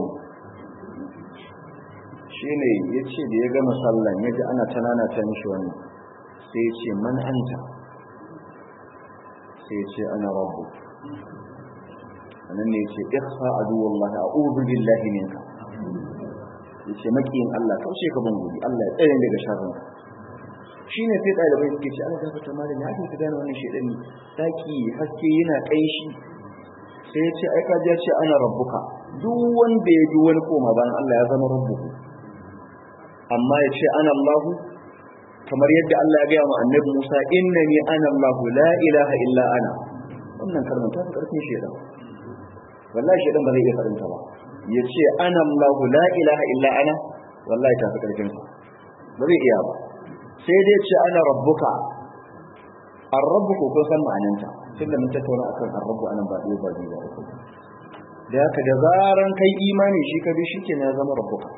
shi ne ya ce da ya gama sallan ya ji ana tanana ta mishi wannan sai ya ce man anta sai ya ce ana rabu anan ne ya ce ihsa aduwallah a'udhu billahi minka ya ce makiyin Allah kaushe ka ban gudi Allah ya tsare daga sharrin shi ne sai ɗalibai suke ce ana gafata malami ake ta gane wannan shaidan ne daki haske yana ƙanshi sai ya ce ai ka ya ce ana rabbuka duk wanda ya ji wani koma bayan Allah ya zama rabbuku amma ya ce ana Allahu kamar yadda Allah ya gaya wa annabi Musa innani ana Allahu la ilaha illa ana wannan kalmar ta fi ƙarfin shaidan wallahi shaidan ba zai iya faɗin ta ba ya ce ana Allahu la ilaha illa ana wallahi ta fi ƙarfin sa ba zai iya ba sai dai ce ana rabbuka ar-rabbu ko kun san ma'ananta tunda mun tattauna akan ar-rabbu anan ba ɗaya ba biyu ba uku da haka da zaran kai imani shi ka bi shi ke ya zama rabbuka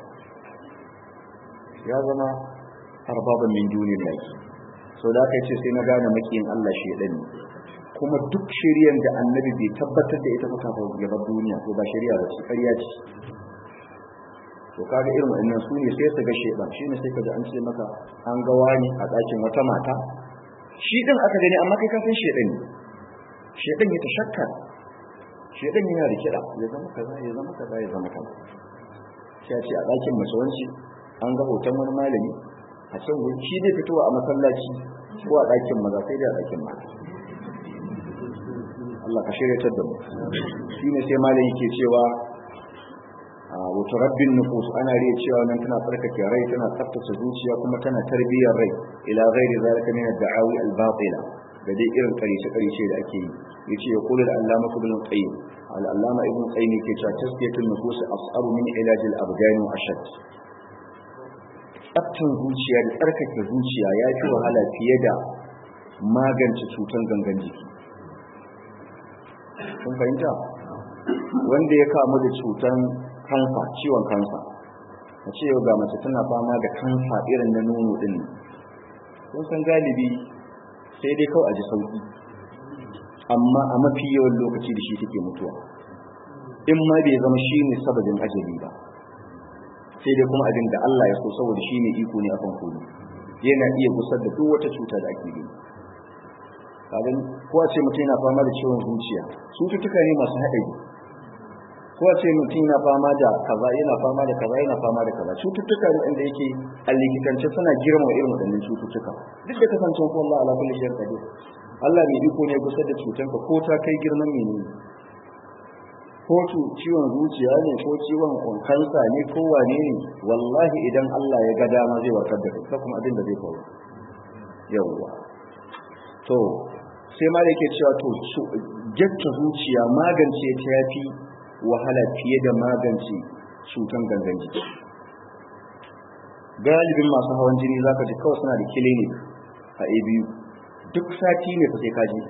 ya zama arbaban min dunillahi so da haka ce sai na gane makiyin Allah shi ya kuma duk shari'ar da annabi bai tabbatar da ita ba kafin ya bar duniya to ba shari'a ba ce ƙarya ce to kaga irin wannan su ne sai su ga shedan shine sai kaga an ce maka an ga wani a ɗakin wata mata shi din aka gani amma kai ka san shedan ne shedan ya tashakka shedan yana da kida ya zama kaza ya zama kaza ya zama kaza sai a ce a ɗakin mace wanci an ga hoton wani malami a can wuri shi zai fitowa a masallaci ko a ɗakin maza sai dai a ɗakin mata Allah ka shirya da mu shine sai malami yake cewa wato rabbin nufus ana riya cewa nan tana tsarkake rai tana tsaftace zuciya kuma tana tarbiyyar rai ila ghairi zalika min ad-da'awi al-batila da dai irin karice karice da ake yi yace ya kula da allama ibn qayyim al-allama ibn qayyim yake cewa tasfiyatul nufus as'aru min ilaj al-abdan wa ashad tsaftan zuciya da tsarkake zuciya ya fi wahala fiye da magance cutan gangan jiki kun fahimta wanda ya kamu da cutan kansa ciwon kansa a ce yau ga mace tana fama da kansa irin na nono din kun san galibi sai dai kawai a ji sauki amma a mafi yawan lokaci da shi take mutuwa in ma bai zama shi ne sababin ajali ba sai dai kuma abin da Allah ya so saboda shi ne iko ne akan komai yana iya gusar da duk wata cuta da ake gani kaga ko a ce mutum yana fama da ciwon zuciya cututtuka ne masu haɗari ko a ce mutum yana fama da kaza yana fama da kaza yana fama da kaza cututtuka ne inda yake a likitance suna girma irin waɗannan cututtuka duk da kasancen ko Allah ala kulli shay'in qadir Allah mai iko ne kusa da cutanka ko ta kai girman menene ko ciwon zuciya ne ko ciwon kansa ne ko wane ne wallahi idan Allah ya ga dama zai warkar da kai kuma abin da zai faru yawwa to sai ma da yake cewa to jatta zuciya magance ta yafi wahala fiye da magance cutan gangan jiki galibin masu hawan jini zaka ji kawai suna da clinic a abu duk sati ne fa sai kaji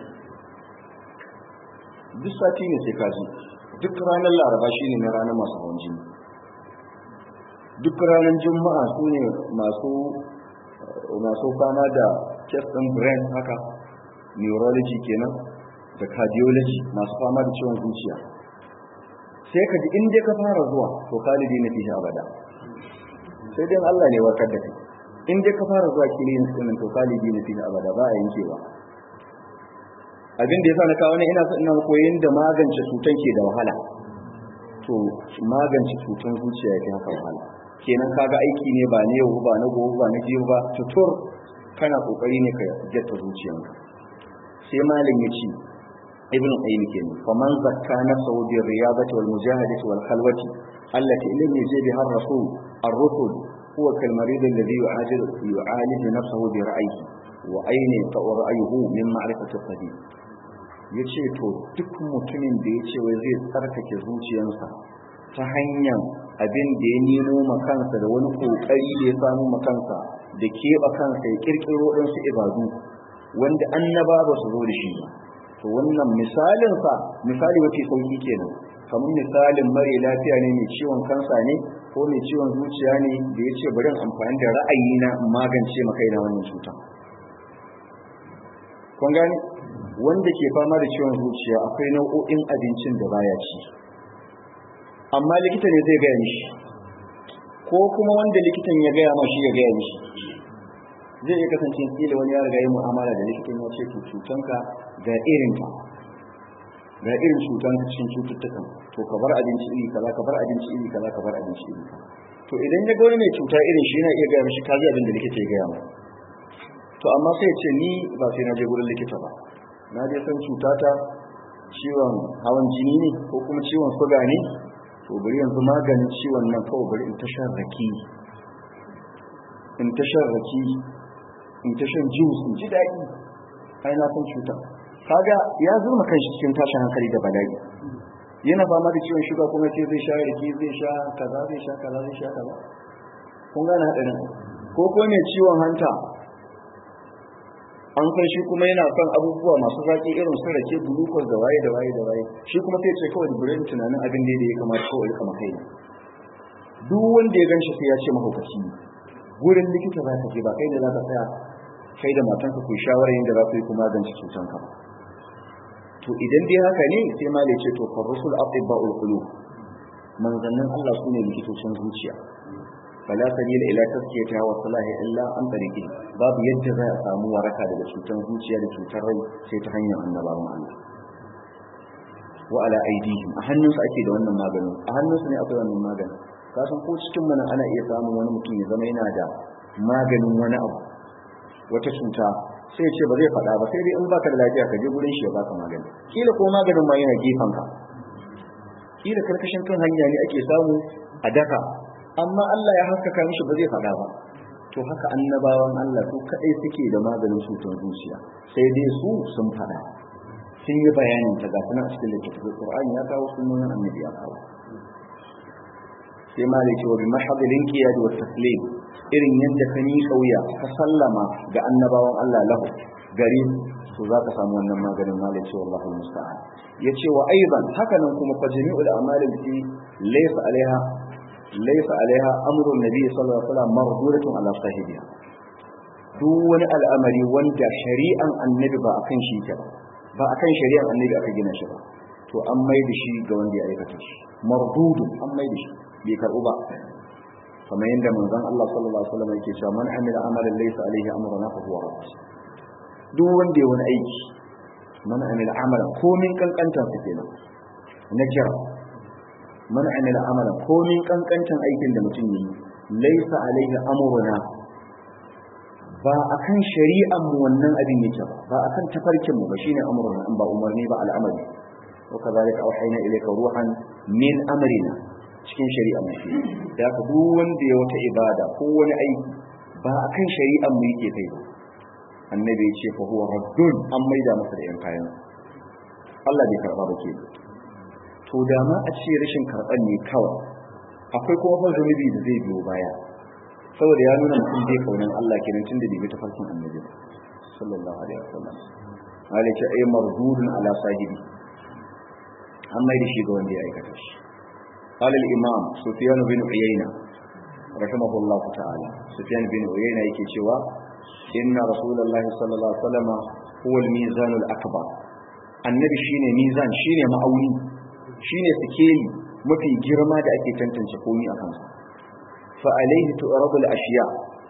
duk sati ne sai kaji duk ranar laraba shine na ranar masu hawan jini duk ranar juma'a su ne masu masu fama da chest and brain haka neurology kenan da cardiology masu fama da ciwon zuciya sai ka ji in dai ka fara zuwa to kalibi na fi abada sai dai Allah ne warkar da kai in dai ka fara zuwa kiliyin sunan to kalibi na fi abada ba a yankewa abin da yasa na kawo ne ina so ina koyin da magance cutan ke da wahala to magance cutan zuciya yake haka wahala kenan kaga aiki ne ba ne yau ba na gobe ba na jiyo ba tutur kana kokari ne ka jatta zuciyanka sai malam ya ce ibn qayyim kenan fa man zakka nafsahu bi riyadati wal mujahadati wal khalwati allati lam yajid biha ar-rasul ar-rusul huwa kal marid alladhi yu'ajilu yu'alij nafsahu bi ra'yihi wa ayni ra'yuhu min ma'rifati al-qadim yace to duk mutumin da yace wai zai tsarkake zuciyarsa ta hanyar abin da ya nemo makansa da wani kokari da ya samu makansa da keɓa kansa ya kirkiro ɗansu ibadu wanda annaba ba su zo da shi ba to wannan misalin sa misali mafi sauki kenan kamar misalin mare lafiya ne mai ciwon kansa ne ko mai ciwon zuciya ne da ya ce bari amfani da ra'ayi na magance maka na wannan cuta kun gane wanda ke fama da ciwon zuciya akwai nau'o'in abincin da baya ci amma likita ne zai gaya mishi ko kuma wanda likitan ya gaya ma shi ya gaya mishi zai iya kasance kila wani ya riga yi mu'amala da likitan ya ce cutanka ga irin ta ga irin cutan cikin cututtukan to ka bar abinci iri kaza ka bar abinci iri kaza ka bar abinci iri kaza to idan ya ga wani mai cuta irin shi yana iya gaya mishi kaji abin da likita ya gaya ma to amma sai ce ni ba sai na je gurin likita ba na je san cutata ciwon hawan jini ne ko kuma ciwon suga ne to bari yanzu maganin ciwon nan kawai bari in ta shan rake in ta shan rake in ta shan juice in ji daɗi ai na san cuta kaga ya zurma kanshi cikin tashin hankali da bala'i yana fama da ciwon shuga kuma ce zai sha rake zai sha kaza zai sha kaza zai sha kaza kun gane haɗarin ko ko mai ciwon hanta an san shi kuma yana son abubuwa masu zaƙi irin su rake glucose da waye da waye da waye shi kuma sai ce kawai burin tunanin abin da ya kamata kawai ya kama kai duk wanda ya gan shi sai ya ce mahaukaci ne wurin likita za ka je ba kai da za ka tsaya kai da matanka ku shawara yadda za ku yi kuma magance cutanka ba to idan dai haka ne sai ma da ce to fa rusul atibba'ul qulub manzannin Allah su ne likitocin zuciya fala sabila ila tazkiyatiha wa salahi illa an tariqi babu yadda za a samu waraka daga cutar zuciya da cutar rai sai ta hanyar annabawan Allah wa ala aidihim a hannunsu ake da wannan maganin a hannunsu ne akwai wannan maganin ka san ko cikin mana ana iya samun wani mutum ya zama yana da maganin wani abu wata cuta sai ya ce ba zai faɗa ba sai dai in baka da lafiya ka je gurin shi ya baka magani kila ko maganin ma yana gefen ka kila karkashin kan hanya ne ake samu a daka amma Allah ya haskaka mishi ba zai faɗa ba to haka annabawan Allah su kadai suke da maganin cutar zuciya sai dai su sun faɗa sun yi bayanin ta ga a cikin littattafai Qur'ani ya kawo sunan annabi ya kawo sai ma da cewa bi mahadilin qiyad wa taslim irin yadda ka ni kauya ka sallama ga annabawan Allah lahu gari to za ka samu wannan maganin malai cewa Allah musta'an yace wa aidan haka nan kuma fa jami'ul a'mal allati laysa alaiha laysa alaiha amrun nabi sallallahu alaihi wasallam marduratun ala sahibiha duk wani al'amari wanda shari'an annabi ba akan shi ta ba akan shari'an annabi aka gina shi ba to an mai da shi ga wanda ya aikata shi mardudun an mai da shi bai karɓu ba kamar yadda manzon Allah sallallahu alaihi wasallam yake cewa man amila amalan laysa alaihi amruna fa huwa rad duk wanda ya wani aiki man amila amalan komin kankantar sa kenan na kira man amila amalan komin kankantan aikin da mutum yi laysa alaihi amruna ba akan shari'an mu wannan abin yake ba ba akan tafarkin mu ba shine amruna ba umarni ba al'amari wa kadhalika auhayna ilayka ruhan min amrina cikin shari'a mu da ka duk wanda ya wata ibada ko wani aiki ba akan shari'an mu yake kai ba annabi ya ce fa huwa raddun an maida masa da yan kayan Allah bai karba ba ke to da ma a ce rashin karban ne kawai akwai kuma fa zunubi da zai biyo baya saboda ya nuna mutum bai kaunan Allah kenan tunda bai bi tafarkin annabi ba sallallahu alaihi wasallam Allah ce ay mardudun ala sahibi an mai da shi ga wanda ya aikata shi قال الإمام سفيان بن عيينة رحمه الله تعالى سفيان بن عيينة يكي شوى إن رسول الله صلى الله عليه وسلم هو الميزان الأكبر النبي شيني ميزان شيني مأوني شيني سكيلي mafi girma da ake tantance komi a kansa fa alaihi tu'radu al-ashiya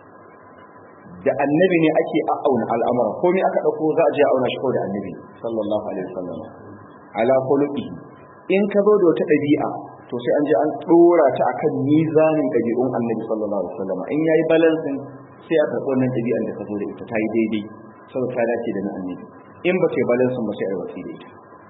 da annabi ne ake auna al'amura komi aka dauko za a je auna shi ko da annabi sallallahu alaihi wasallam ala khuluqi in ka zo da wata dabi'a to sai an je an dora ta akan mizanin dabi'un annabi sallallahu alaihi wasallam in yayi balancing sai a karɓi wannan dabi'an da ka zo da ita ta yi daidai saboda ta dace da na annabi in ba ta yi balancing ba sai a yi wasi da ita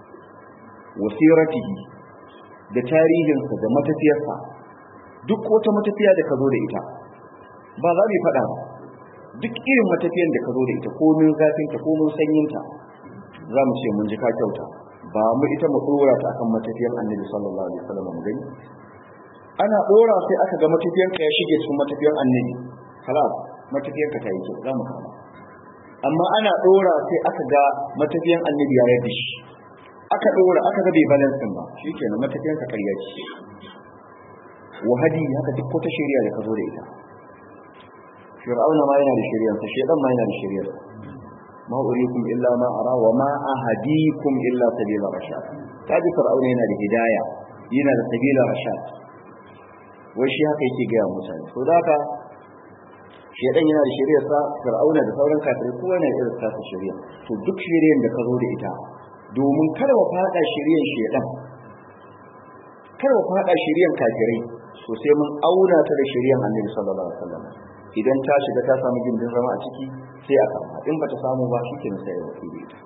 wasiratihi da tarihinsa da matafiyarsa duk wata matafiya da ka zo da ita ba za mu faɗa ba duk irin matafiyar da ka zo da ita komin zafinta komin sanyinta za mu ce mun ji ka kyauta ba mu ita mu dora ta akan matafiyar annabi sallallahu alaihi wasallam mu gani ana dora sai aka ga matafiyar ka ya shige cikin matafiyar annabi halas matafiyar ka ta yi kyau za mu kama amma ana dora sai aka ga matafiyar annabi ya yarda shi aka dora aka ga bai balance ba shikenan matafiyar ka karya ce wahadi haka duk wata shari'a da ka zo da ita fir'auna ma yana da shari'arsa shedan ma yana da shari'arsa ma urikum illa ma ara wa ma ahadikum illa sabila rashad kaji fir'auna yana da hidaya yana da sabila rashad wai shi haka yake ga mutane so da haka shedan yana da shari'arsa fir'auna da sauran kafirai kowa yana da irin tasa shari'a to duk shari'ar da ka zo da ita domin kada wa fada shari'ar shedan kada wa fada shari'ar kafirai so sai mun auna ta da shari'ar annabi sallallahu alaihi wasallam idan ta shiga ta samu gindin zama a ciki sai a kama in bata samu ba shi kenan sai ya wasu da ita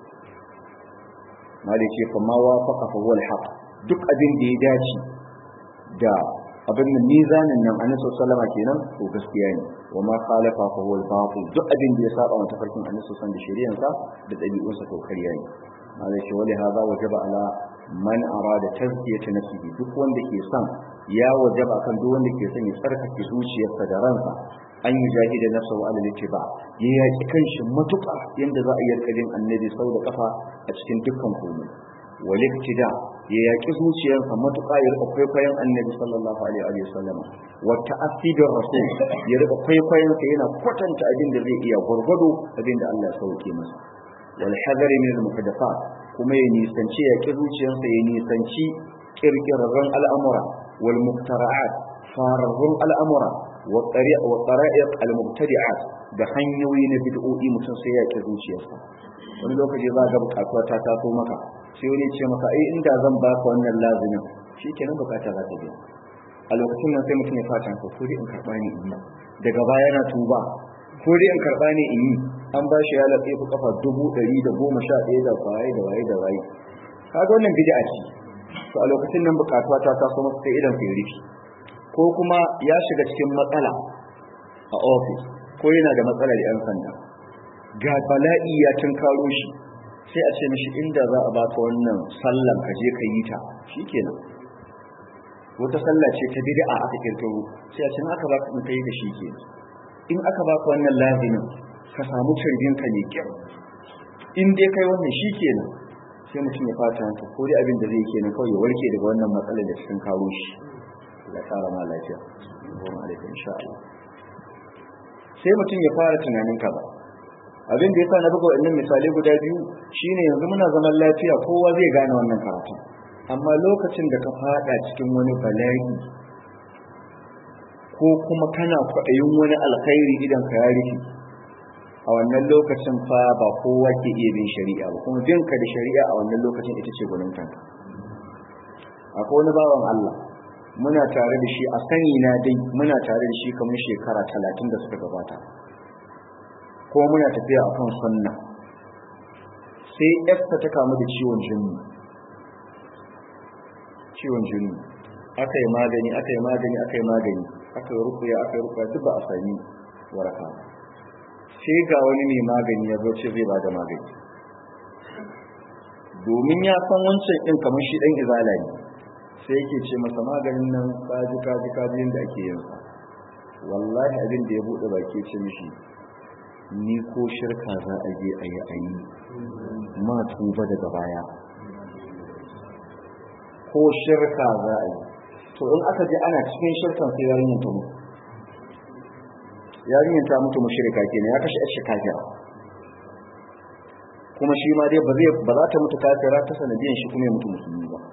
mali ce fa ma wafaqa fa huwa al duk abin da ya dace da abin da mizanin nan annabi sallallahu alaihi kenan to gaskiya ne wa ma khalafa fa huwa al duk abin da ya saba wa tafarkin annabi sallallahu alaihi da shari'ansa da dabi'unsa to kariya ne mali ce wali hadha wajaba ala man arada tazkiyata nafsihi duk wanda ke son ya wajaba kan duk wanda ke son ya tsarkake zuciyarsa da ransa an yi jahida nafsa wa alal ba ya yaki kanshi matuƙa yanda za a yi yarkadin annabi sau da kafa a cikin dukkan komai wal iktida ya yaki zuciyarsa matuƙa ya rika kwaikwayon annabi sallallahu alaihi wa sallam wa ta'assidir rasul ya rika kwaikwayon sa yana kwatanta abin da zai iya gurgudu abin da Allah ya sauke masa wal hadari min al muhdathat kuma ya nisanci ya ki zuciyarsa ya nisanci kirkirarren al'amura wal muktara'at fararrun al'amura wa tsara'iq al-mubtadi'at da hanyoyi na bid'o'i mutum sai ya ke zuciyarsa wani lokaci za ga bukatuwa ta taso maka sai wani ce maka ai inda zan baka wannan lazimin shikenan bukata za ta biya a lokacin nan sai mutum ya fata ko ko dai in karba ni in yi daga baya na tuba ko dai in karba ni in yi an ba shi ya latse ku kafa dubu ɗari da goma sha ɗaya da waye da waye da waye kaga wannan bid'a ce to a lokacin nan bukatuwa ta taso masa sai idan sai rufi ko kuma ya shiga cikin matsala a ofis ko yana da matsalar yan sanda ga bala'i ya tunkaro shi sai a ce mishi inda za a baka wannan sallan ka je ka yi ta shikenan wata sallah ce ta bid'a aka kirkiro sai a ce in aka baka in kai da shi ke in aka baka wannan lazimin ka samu turbin ka ne kyau in dai kai wannan shikenan sai mutum ya fata hanta ko dai abin da zai kenan kawai ya warke daga wannan matsalar da cikin karo shi ya tsara ma lafiya goma alaikun insha Allah sai mutum ya fara tunanin kaza abin da yasa na buga wannan misalai guda biyu shine yanzu muna zaman lafiya kowa zai gane wannan karatu amma lokacin da ka fada cikin wani bala'i ko kuma kana kwaɗayin wani alkhairi idan ka ya rufe a wannan lokacin fa ba kowa ke iya bin shari'a ba kuma bin ka da shari'a a wannan lokacin ita ce gwanin kanka akwai wani bawan Allah muna tare da shi a sani na dai muna tare da shi kamar shekara talatin da suka gabata ko muna tafiya a kan sunna sai yarsa ta kamu da ciwon jini ciwon jini aka yi magani aka yi magani aka yi magani aka yi rukuya aka yi rukuya duk ba a sami waraka sai ga wani mai magani ya zo ce zai ba da magani domin ya san wancan ɗin kamar shi ɗan izala ne sai yake ce masa maganin nan kaji kaji kaji yadda ake yin sa wallahi abin da ya buɗe baki ce mishi ni ko shirka za a je a yi a yi ma tuba daga baya ko shirka za a yi to in aka je ana cikin shirkan sai yarinyar ta mutu yarinyar ta mutu mushrika kenan ya kashe shi kafira kuma shi ma dai ba zai ba za ta mutu kafira ta sanadiyan shi kuma ya mutu musulmi ba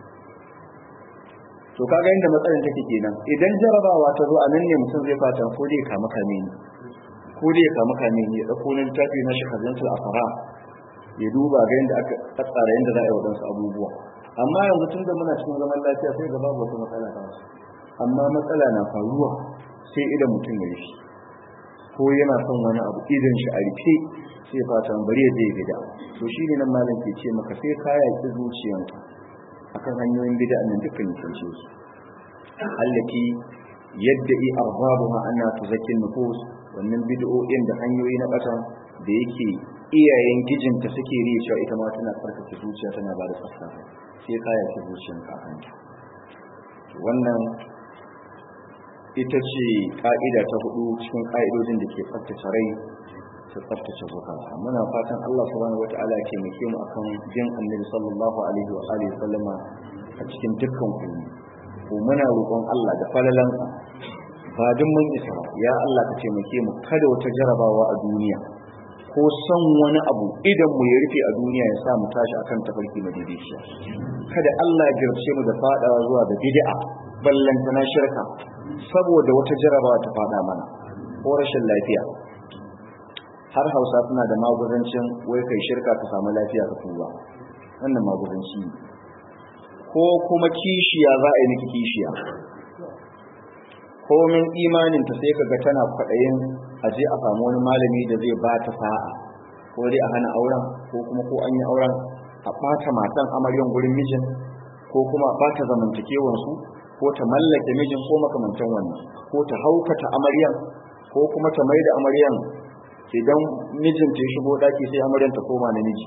to kaga inda matsalar take kenan idan jarabawa ta zo a nan ne mutum zai fata ko dai kama kame ni ko dai ya kama kame ni ya dauko na littafi na shekarantul afara ya duba ga yadda aka tsara yadda za a yi waɗansu abubuwa amma yanzu tun da muna cikin zaman lafiya sai ga babu wata matsala ta wasu amma matsala na faruwa sai idan mutum ya yi ko yana son wani abu idan shi a rufe sai fata bari ya zai gida to shi ne nan malam ke ce maka sai ka yaki zuciyanka akan hanyoyin bid'a nan dukkan nisance su allati yadda i arbabuha anna tuzakkin nufus wannan bid'o'in da hanyoyi na bata da yake iyayen gijinta suke riya cewa ita ma tana tsarkake zuciya tana ba da tsafta sai ka yaki zuciyanka a kanta wannan ita ce ka'ida ta hudu cikin ka'idojin da ke tsaftace rai ta tsaftace zukata muna fatan Allah subhanahu wata'ala ya taimake mu akan bin annabi sallallahu alaihi wa alihi sallama a cikin dukkan kuma ko muna roƙon Allah da falalansa ba duk mun isa ya Allah ka taimake mu kada wata jarabawa a duniya ko son wani abu idan mu ya rufe a duniya ya sa mu tashi akan tafarki madaidaiciya kada Allah ya girce mu da fadawa zuwa da bid'a ballanta na shirka saboda wata jarabawa ta fada mana ko rashin lafiya har hausa suna da magudancin wai kai shirka ka samu lafiya ka tuba wannan magudanci ne ko kuma kishiya za a yi miki kishiya komin imanin ta sai kaga tana kwaɗayin a je a samu wani malami da zai ba ta sa'a ko dai a hana auren ko kuma ko an yi auren a ɓata matan amaryan gurin mijin ko kuma a ɓata zamantakewansu ko ta mallake mijin ko makamantan wannan ko ta haukata amaryan ko kuma ta mai da amaryan idan mijin ta shigo daki sai amaryan ta koma namiji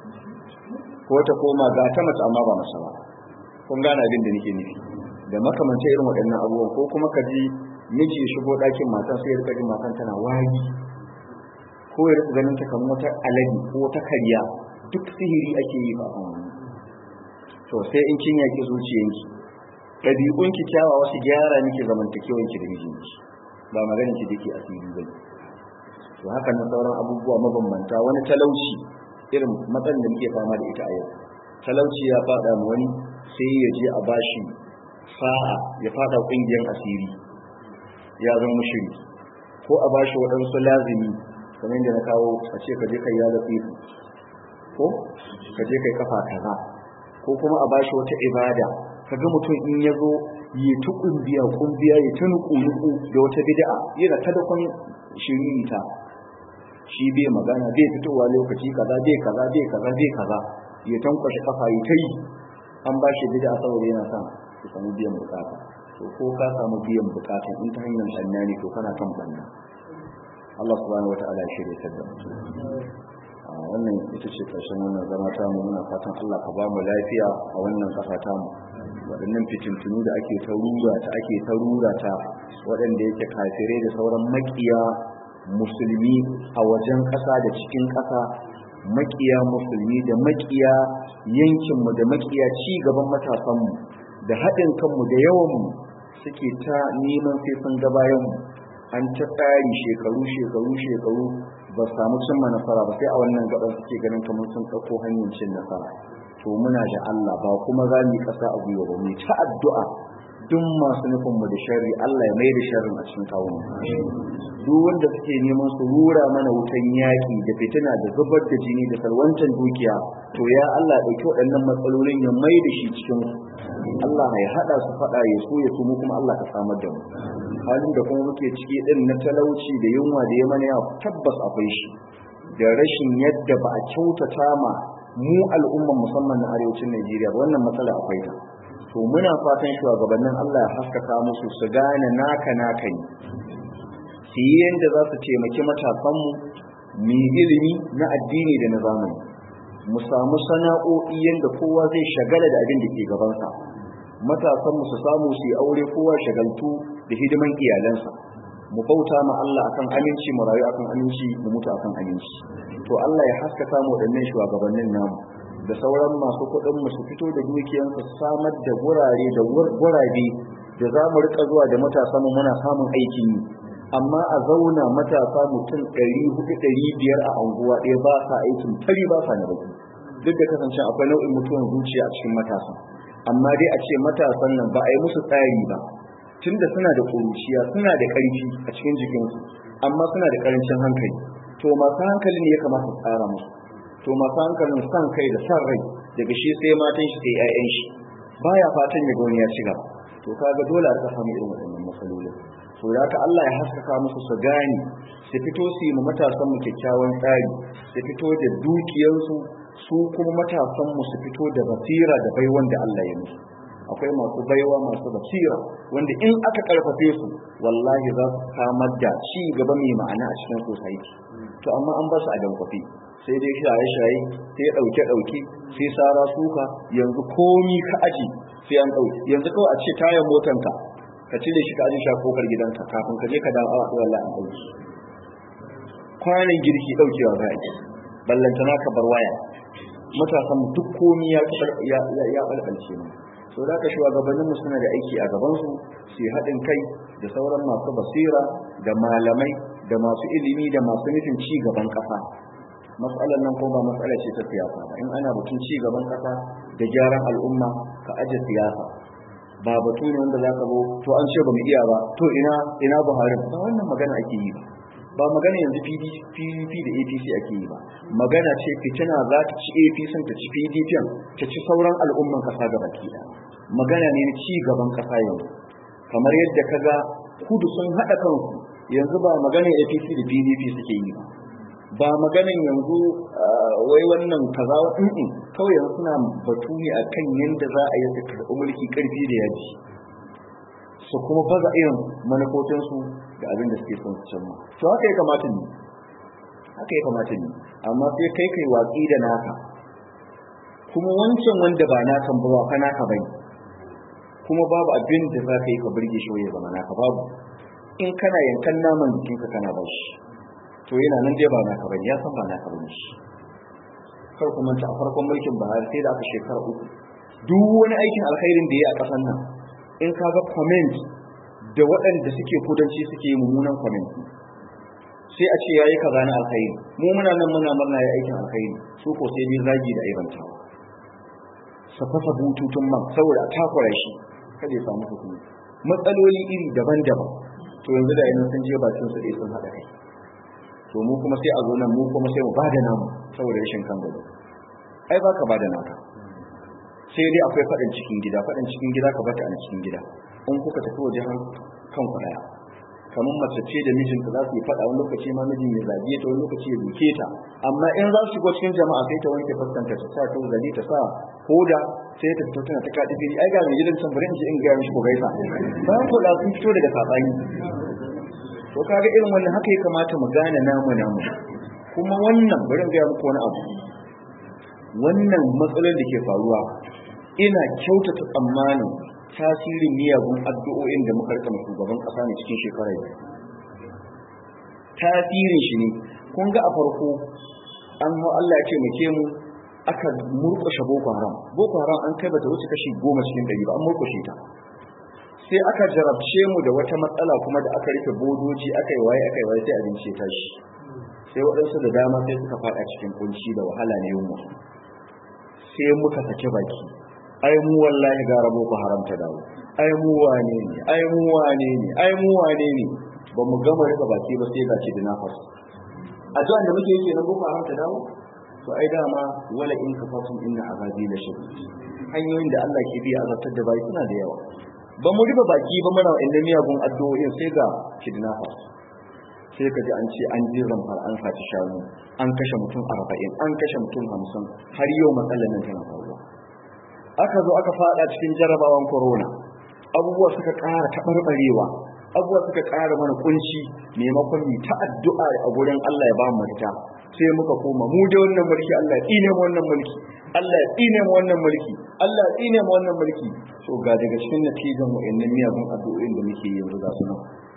ko ta koma ga ta mace amma ba mace ba kun gane abin da nake nufi da makamanta irin waɗannan abubuwan ko kuma ka ji miji ya shigo ɗakin matan sai ya rika jin matan tana wari ko ya rika ganin ta kamar wata alade ko wata karya duk sihiri ake yi ba to sai in kin yaki zuciyanki ɗabi'unki kyawawa su gyara miki zamantakewanki da mijinki ba maganin ki dake asiri ba to haka na sauran abubuwa mabambanta wani talauci irin matsalar da muke fama da ita a yau talauci ya fada mu wani sai ya je a bashi sa'a ya fada kungiyar asiri ya zama mushiri ko a bashi waɗansu lazimi kamar yadda na kawo a ce ka je kai ya zafi ko ka je kai kafa kaza ko kuma a bashi wata ibada kaga mutum in ya zo yi ta kumbiya kumbiya ya ta nuku nuku da wata bid'a yana ta da kwan shiririta shi bai magana bai fitowa lokaci kaza bai kaza bai kaza bai kaza ya tankwashe kafa yi ta yi an ba shi bid'a saboda yana son ya samu biyan bukata to ko ka samu biyan bukata in ta hanyar sanna ne to kana kan banna Allah subhanahu wataala ya shirya ta da wannan ita ce karshen wannan zama ta mu muna fatan Allah ka ba mu lafiya a wannan kasa ta mu waɗannan fitintunu da ake ta rura ta ake ta rura ta waɗanda yake kafirai da sauran makiya musulmi a wajen ƙasa da cikin ƙasa makiya musulmi da makiya yankinmu da makiya ci gaban matasanmu da haɗin kanmu da yawanmu suke ta neman sai sun ga bayanmu an ta tsari shekaru shekaru shekaru ba samu cimma nasara ba sai a wannan gaban suke ganin kamar sun ɗauko hanyar cin nasara to muna da Allah ba kuma za mu yi ƙasa a gwiwa ba mu ta addu'a duk masu nufin mu da sharri Allah ya mai da sharrin a cikin kawo duk wanda suke neman su rura mana wutan yaki da fitina da zubar da jini da salwantan dukiya to ya Allah ya dauki waɗannan matsalolin ya mai da shi cikin su Allah ya hada su fada ya so ya mu kuma Allah ka samar da mu halin da kuma muke ciki din na talauci da yunwa da ya mana ya tabbas akwai shi da rashin yadda ba a kyautata ma mu al'umman musamman na arewacin Najeriya wannan matsala akwai ta to muna fatan shugabannin Allah ya haskaka musu su gane naka naka ne su yi yadda za su taimaki matasanmu mu ilimi na addini da na zamani mu samu sana'o'i yadda kowa zai shagala da abin da ke gabansa matasanmu su samu su yi aure kowa shagaltu da hidiman iyalansa mu bauta ma Allah akan aminci mu rayu akan aminci mu mutu akan aminci to Allah ya haskaka mu waɗannan shugabannin namu da sauran masu kuɗin mu su fito da dukiyansu su samar da gurare da gurabe da za mu rika zuwa da matasanmu muna samun aikin yi amma a zauna matasa mutum ɗari hudu ɗari biyar a anguwa ɗaya ba sa aikin tari ba sa na baki duk da kasance akwai nau'in mutuwan zuciya a cikin matasa amma dai a ce matasan nan ba a yi musu tsari ba tunda suna da ƙuruciya suna da ƙarfi a cikin jikinsu amma suna da ƙarancin hankali to masu hankali ne ya kamata su tsara musu to masu hankalin san kai da san rai daga shi sai matan shi sai 'ya'yan shi baya fatan ya ga wani ya ci gaba to kaga dole a samu irin waɗannan matsalolin to da ka Allah ya haskaka musu su gane su fito su yi matasan mu kyakkyawan tsari su fito da dukiyarsu su kuma matasan mu su fito da basira da baiwan da Allah ya musu akwai masu baiwa masu basira wanda in aka karfafe su wallahi za su samar da ci gaba mai ma'ana a cikin society to amma an ba su a dankwafi sai dai shaye-shaye sai ɗauke ɗauke sai sara suka yanzu komi ka aji sai an ɗauki yanzu kawai a ce tayan motanka ka cire shi ka aje shi a kofar gidanka kafin ka je ka dawo awa ɗaya an ɗauki kwanan girki ɗaukewa za a yi ballantana ka bar waya matasan duk komi ya ya ɓalɓalce mu so da ka shugabannin mu suna da aiki a gaban su su haɗin kai da sauran masu basira da malamai da masu ilimi da masu nufin ci gaban ƙasa matsalar nan ko ba matsala ce ta siyasa ba in ana batun ci gaban ƙasa da gyaran al'umma ka aje siyasa ba batu ne wanda zaka zo to an ce ba mu iya ba to ina ina Buhari ba wannan magana ake yi ba ba magana yanzu PDP da APC ake yi ba magana ce fitina za ta ci APC ta ci PDP ta ci sauran al'umman kasa gaba ki magana ne na ci gaban kasa yanzu kamar yadda kaga kudu sun hada kansu yanzu ba magana APC da PDP suke yi ba ba maganan yanzu wai wannan kaza wa kawai yanzu suna batu ne akan yadda za a yi su karɓi mulki ƙarfi da yaji su kuma baza irin manufofinsu da abin da suke son su cimma to haka ya kamata ne haka ya kamata ne amma sai kai kai watsi da naka kuma wancan wanda ba nakan ba ka naka bai kuma babu abin da za ka yi ka burge shi ya zama naka babu in kana yankan naman jikinka kana ba shi to yana nan dai ba naka bane ya san ba naka bane shi kar ku manta a farkon mulkin Buhari sai da aka shekara uku duk wani aikin alkhairin da ya a kasan nan in ka ga comment da waɗanda suke kudanci suke yi mummunan comment sai a ce yayi kaza na alkhairi mu muna nan muna murna yayi aikin alkhairi su ko sai dai zagi da aibanta sa fasa bututun man saboda a takura shi kada ya samu hukumi matsaloli iri daban-daban to yanzu da yanzu sun je bakin su dai sun haɗa kai to mu kuma sai a zo nan mu kuma sai mu bada namu saboda rashin kan gado ai ba ka bada naka sai dai akwai faɗin cikin gida faɗin cikin gida ka bata a cikin gida in kuka tafi waje har kan ku daya kamar mace ce da mijinta za su yi faɗa wani lokaci ma mijin ya zage ta wani lokaci ya duke ta amma in za su shigo cikin jama'a sai ta wanke fuskanta ta sa ta zali ta sa hoda sai ta fito tana ta kaɗi fili ai ga mai gidan can bari in ji in gaya mishi ko gaisa bayan ko da sun fito daga saɓani to kaga irin wannan haka ya kamata mu gane namu namu kuma wannan bari ga muku wani abu wannan matsalar da ke faruwa ina kyautata tsammanin tasirin miyagun addu'o'in da muka rika shugaban kasa ne cikin shekarar yau tasirin shi ne kun ga a farko an hau Allah ya ce muke mu aka murƙushe boko haram boko haram an kai bata wuce kashi goma cikin ɗari ba an murƙushe ta sai aka jarabce mu da wata matsala kuma da aka rufe bodoji aka yi waye aka yi waye sai abinci ya tashi sai waɗansu da dama sai suka faɗa cikin kunci da wahala na yunwa sai muka sake baki ai mu wallahi gara boko haram ta dawo ai mu wane ne ai mu wane ne ai mu wane ne ba mu gama rika baki ba sai ga ce da nafas addu'an da muke yake na boko haram ta dawo to ai dama wala in kafatum inna azabi la shadid hanyoyin da Allah ke biya azabtar da bai suna da yawa ba mu riba baki ba muna inda miyagun addu'o'in sai ga kidnappers sai ka ji an ce an ji zamfar an saci shanu an kashe mutum arba'in an kashe mutum hamsin har yau matsalar nan tana faruwa aka zo aka fada cikin jarabawan corona abubuwa suka ƙara taɓarɓarewa abubuwa suka ƙara mana kunci maimakon mu ta addu'a a gurin Allah ya ba mu mafita sai muka koma mu da wannan mulki Allah ya tsine mu wannan mulki Allah ya tsine mu wannan mulki Allah ya tsine mu wannan mulki so ga daga cikin natijan wa'annan miyagun addu'o'in da muke yanzu ga su nan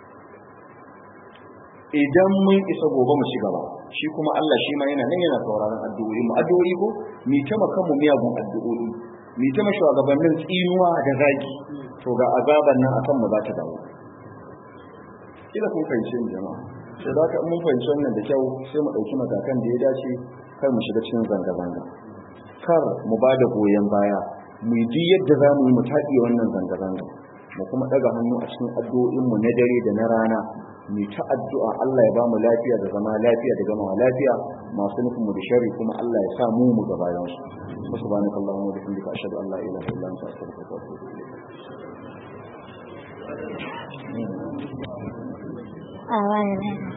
idan mun isa gobe mu ci gaba shi kuma Allah shi ma yana nan yana sauraron addu'o'i mu addu'o'i ko mi ta makan mu miyagun addu'o'i mi ta shugabannin tsinuwa da zaki to ga azaban nan akan mu za ta dawo kila kun fahimci ni jama'a sai da ka mun fahimci wannan da kyau sai mu dauki matakan da ya dace kar mu shiga cikin zanga zanga kar mu ba da goyon baya mu yi yadda za mu yi mu taɗi wannan zanga zanga mu kuma ɗaga hannu a cikin addu'o'in mu na dare da na rana mu ta addu'a Allah ya ba mu lafiya da zama lafiya da gama lafiya masu nufin mu da sharri kuma Allah ya sa mu mu ga bayan su subhanaka allahumma wa bihamdika ashhadu an la ilaha illa anta astaghfiruka wa atubu ilayk a wani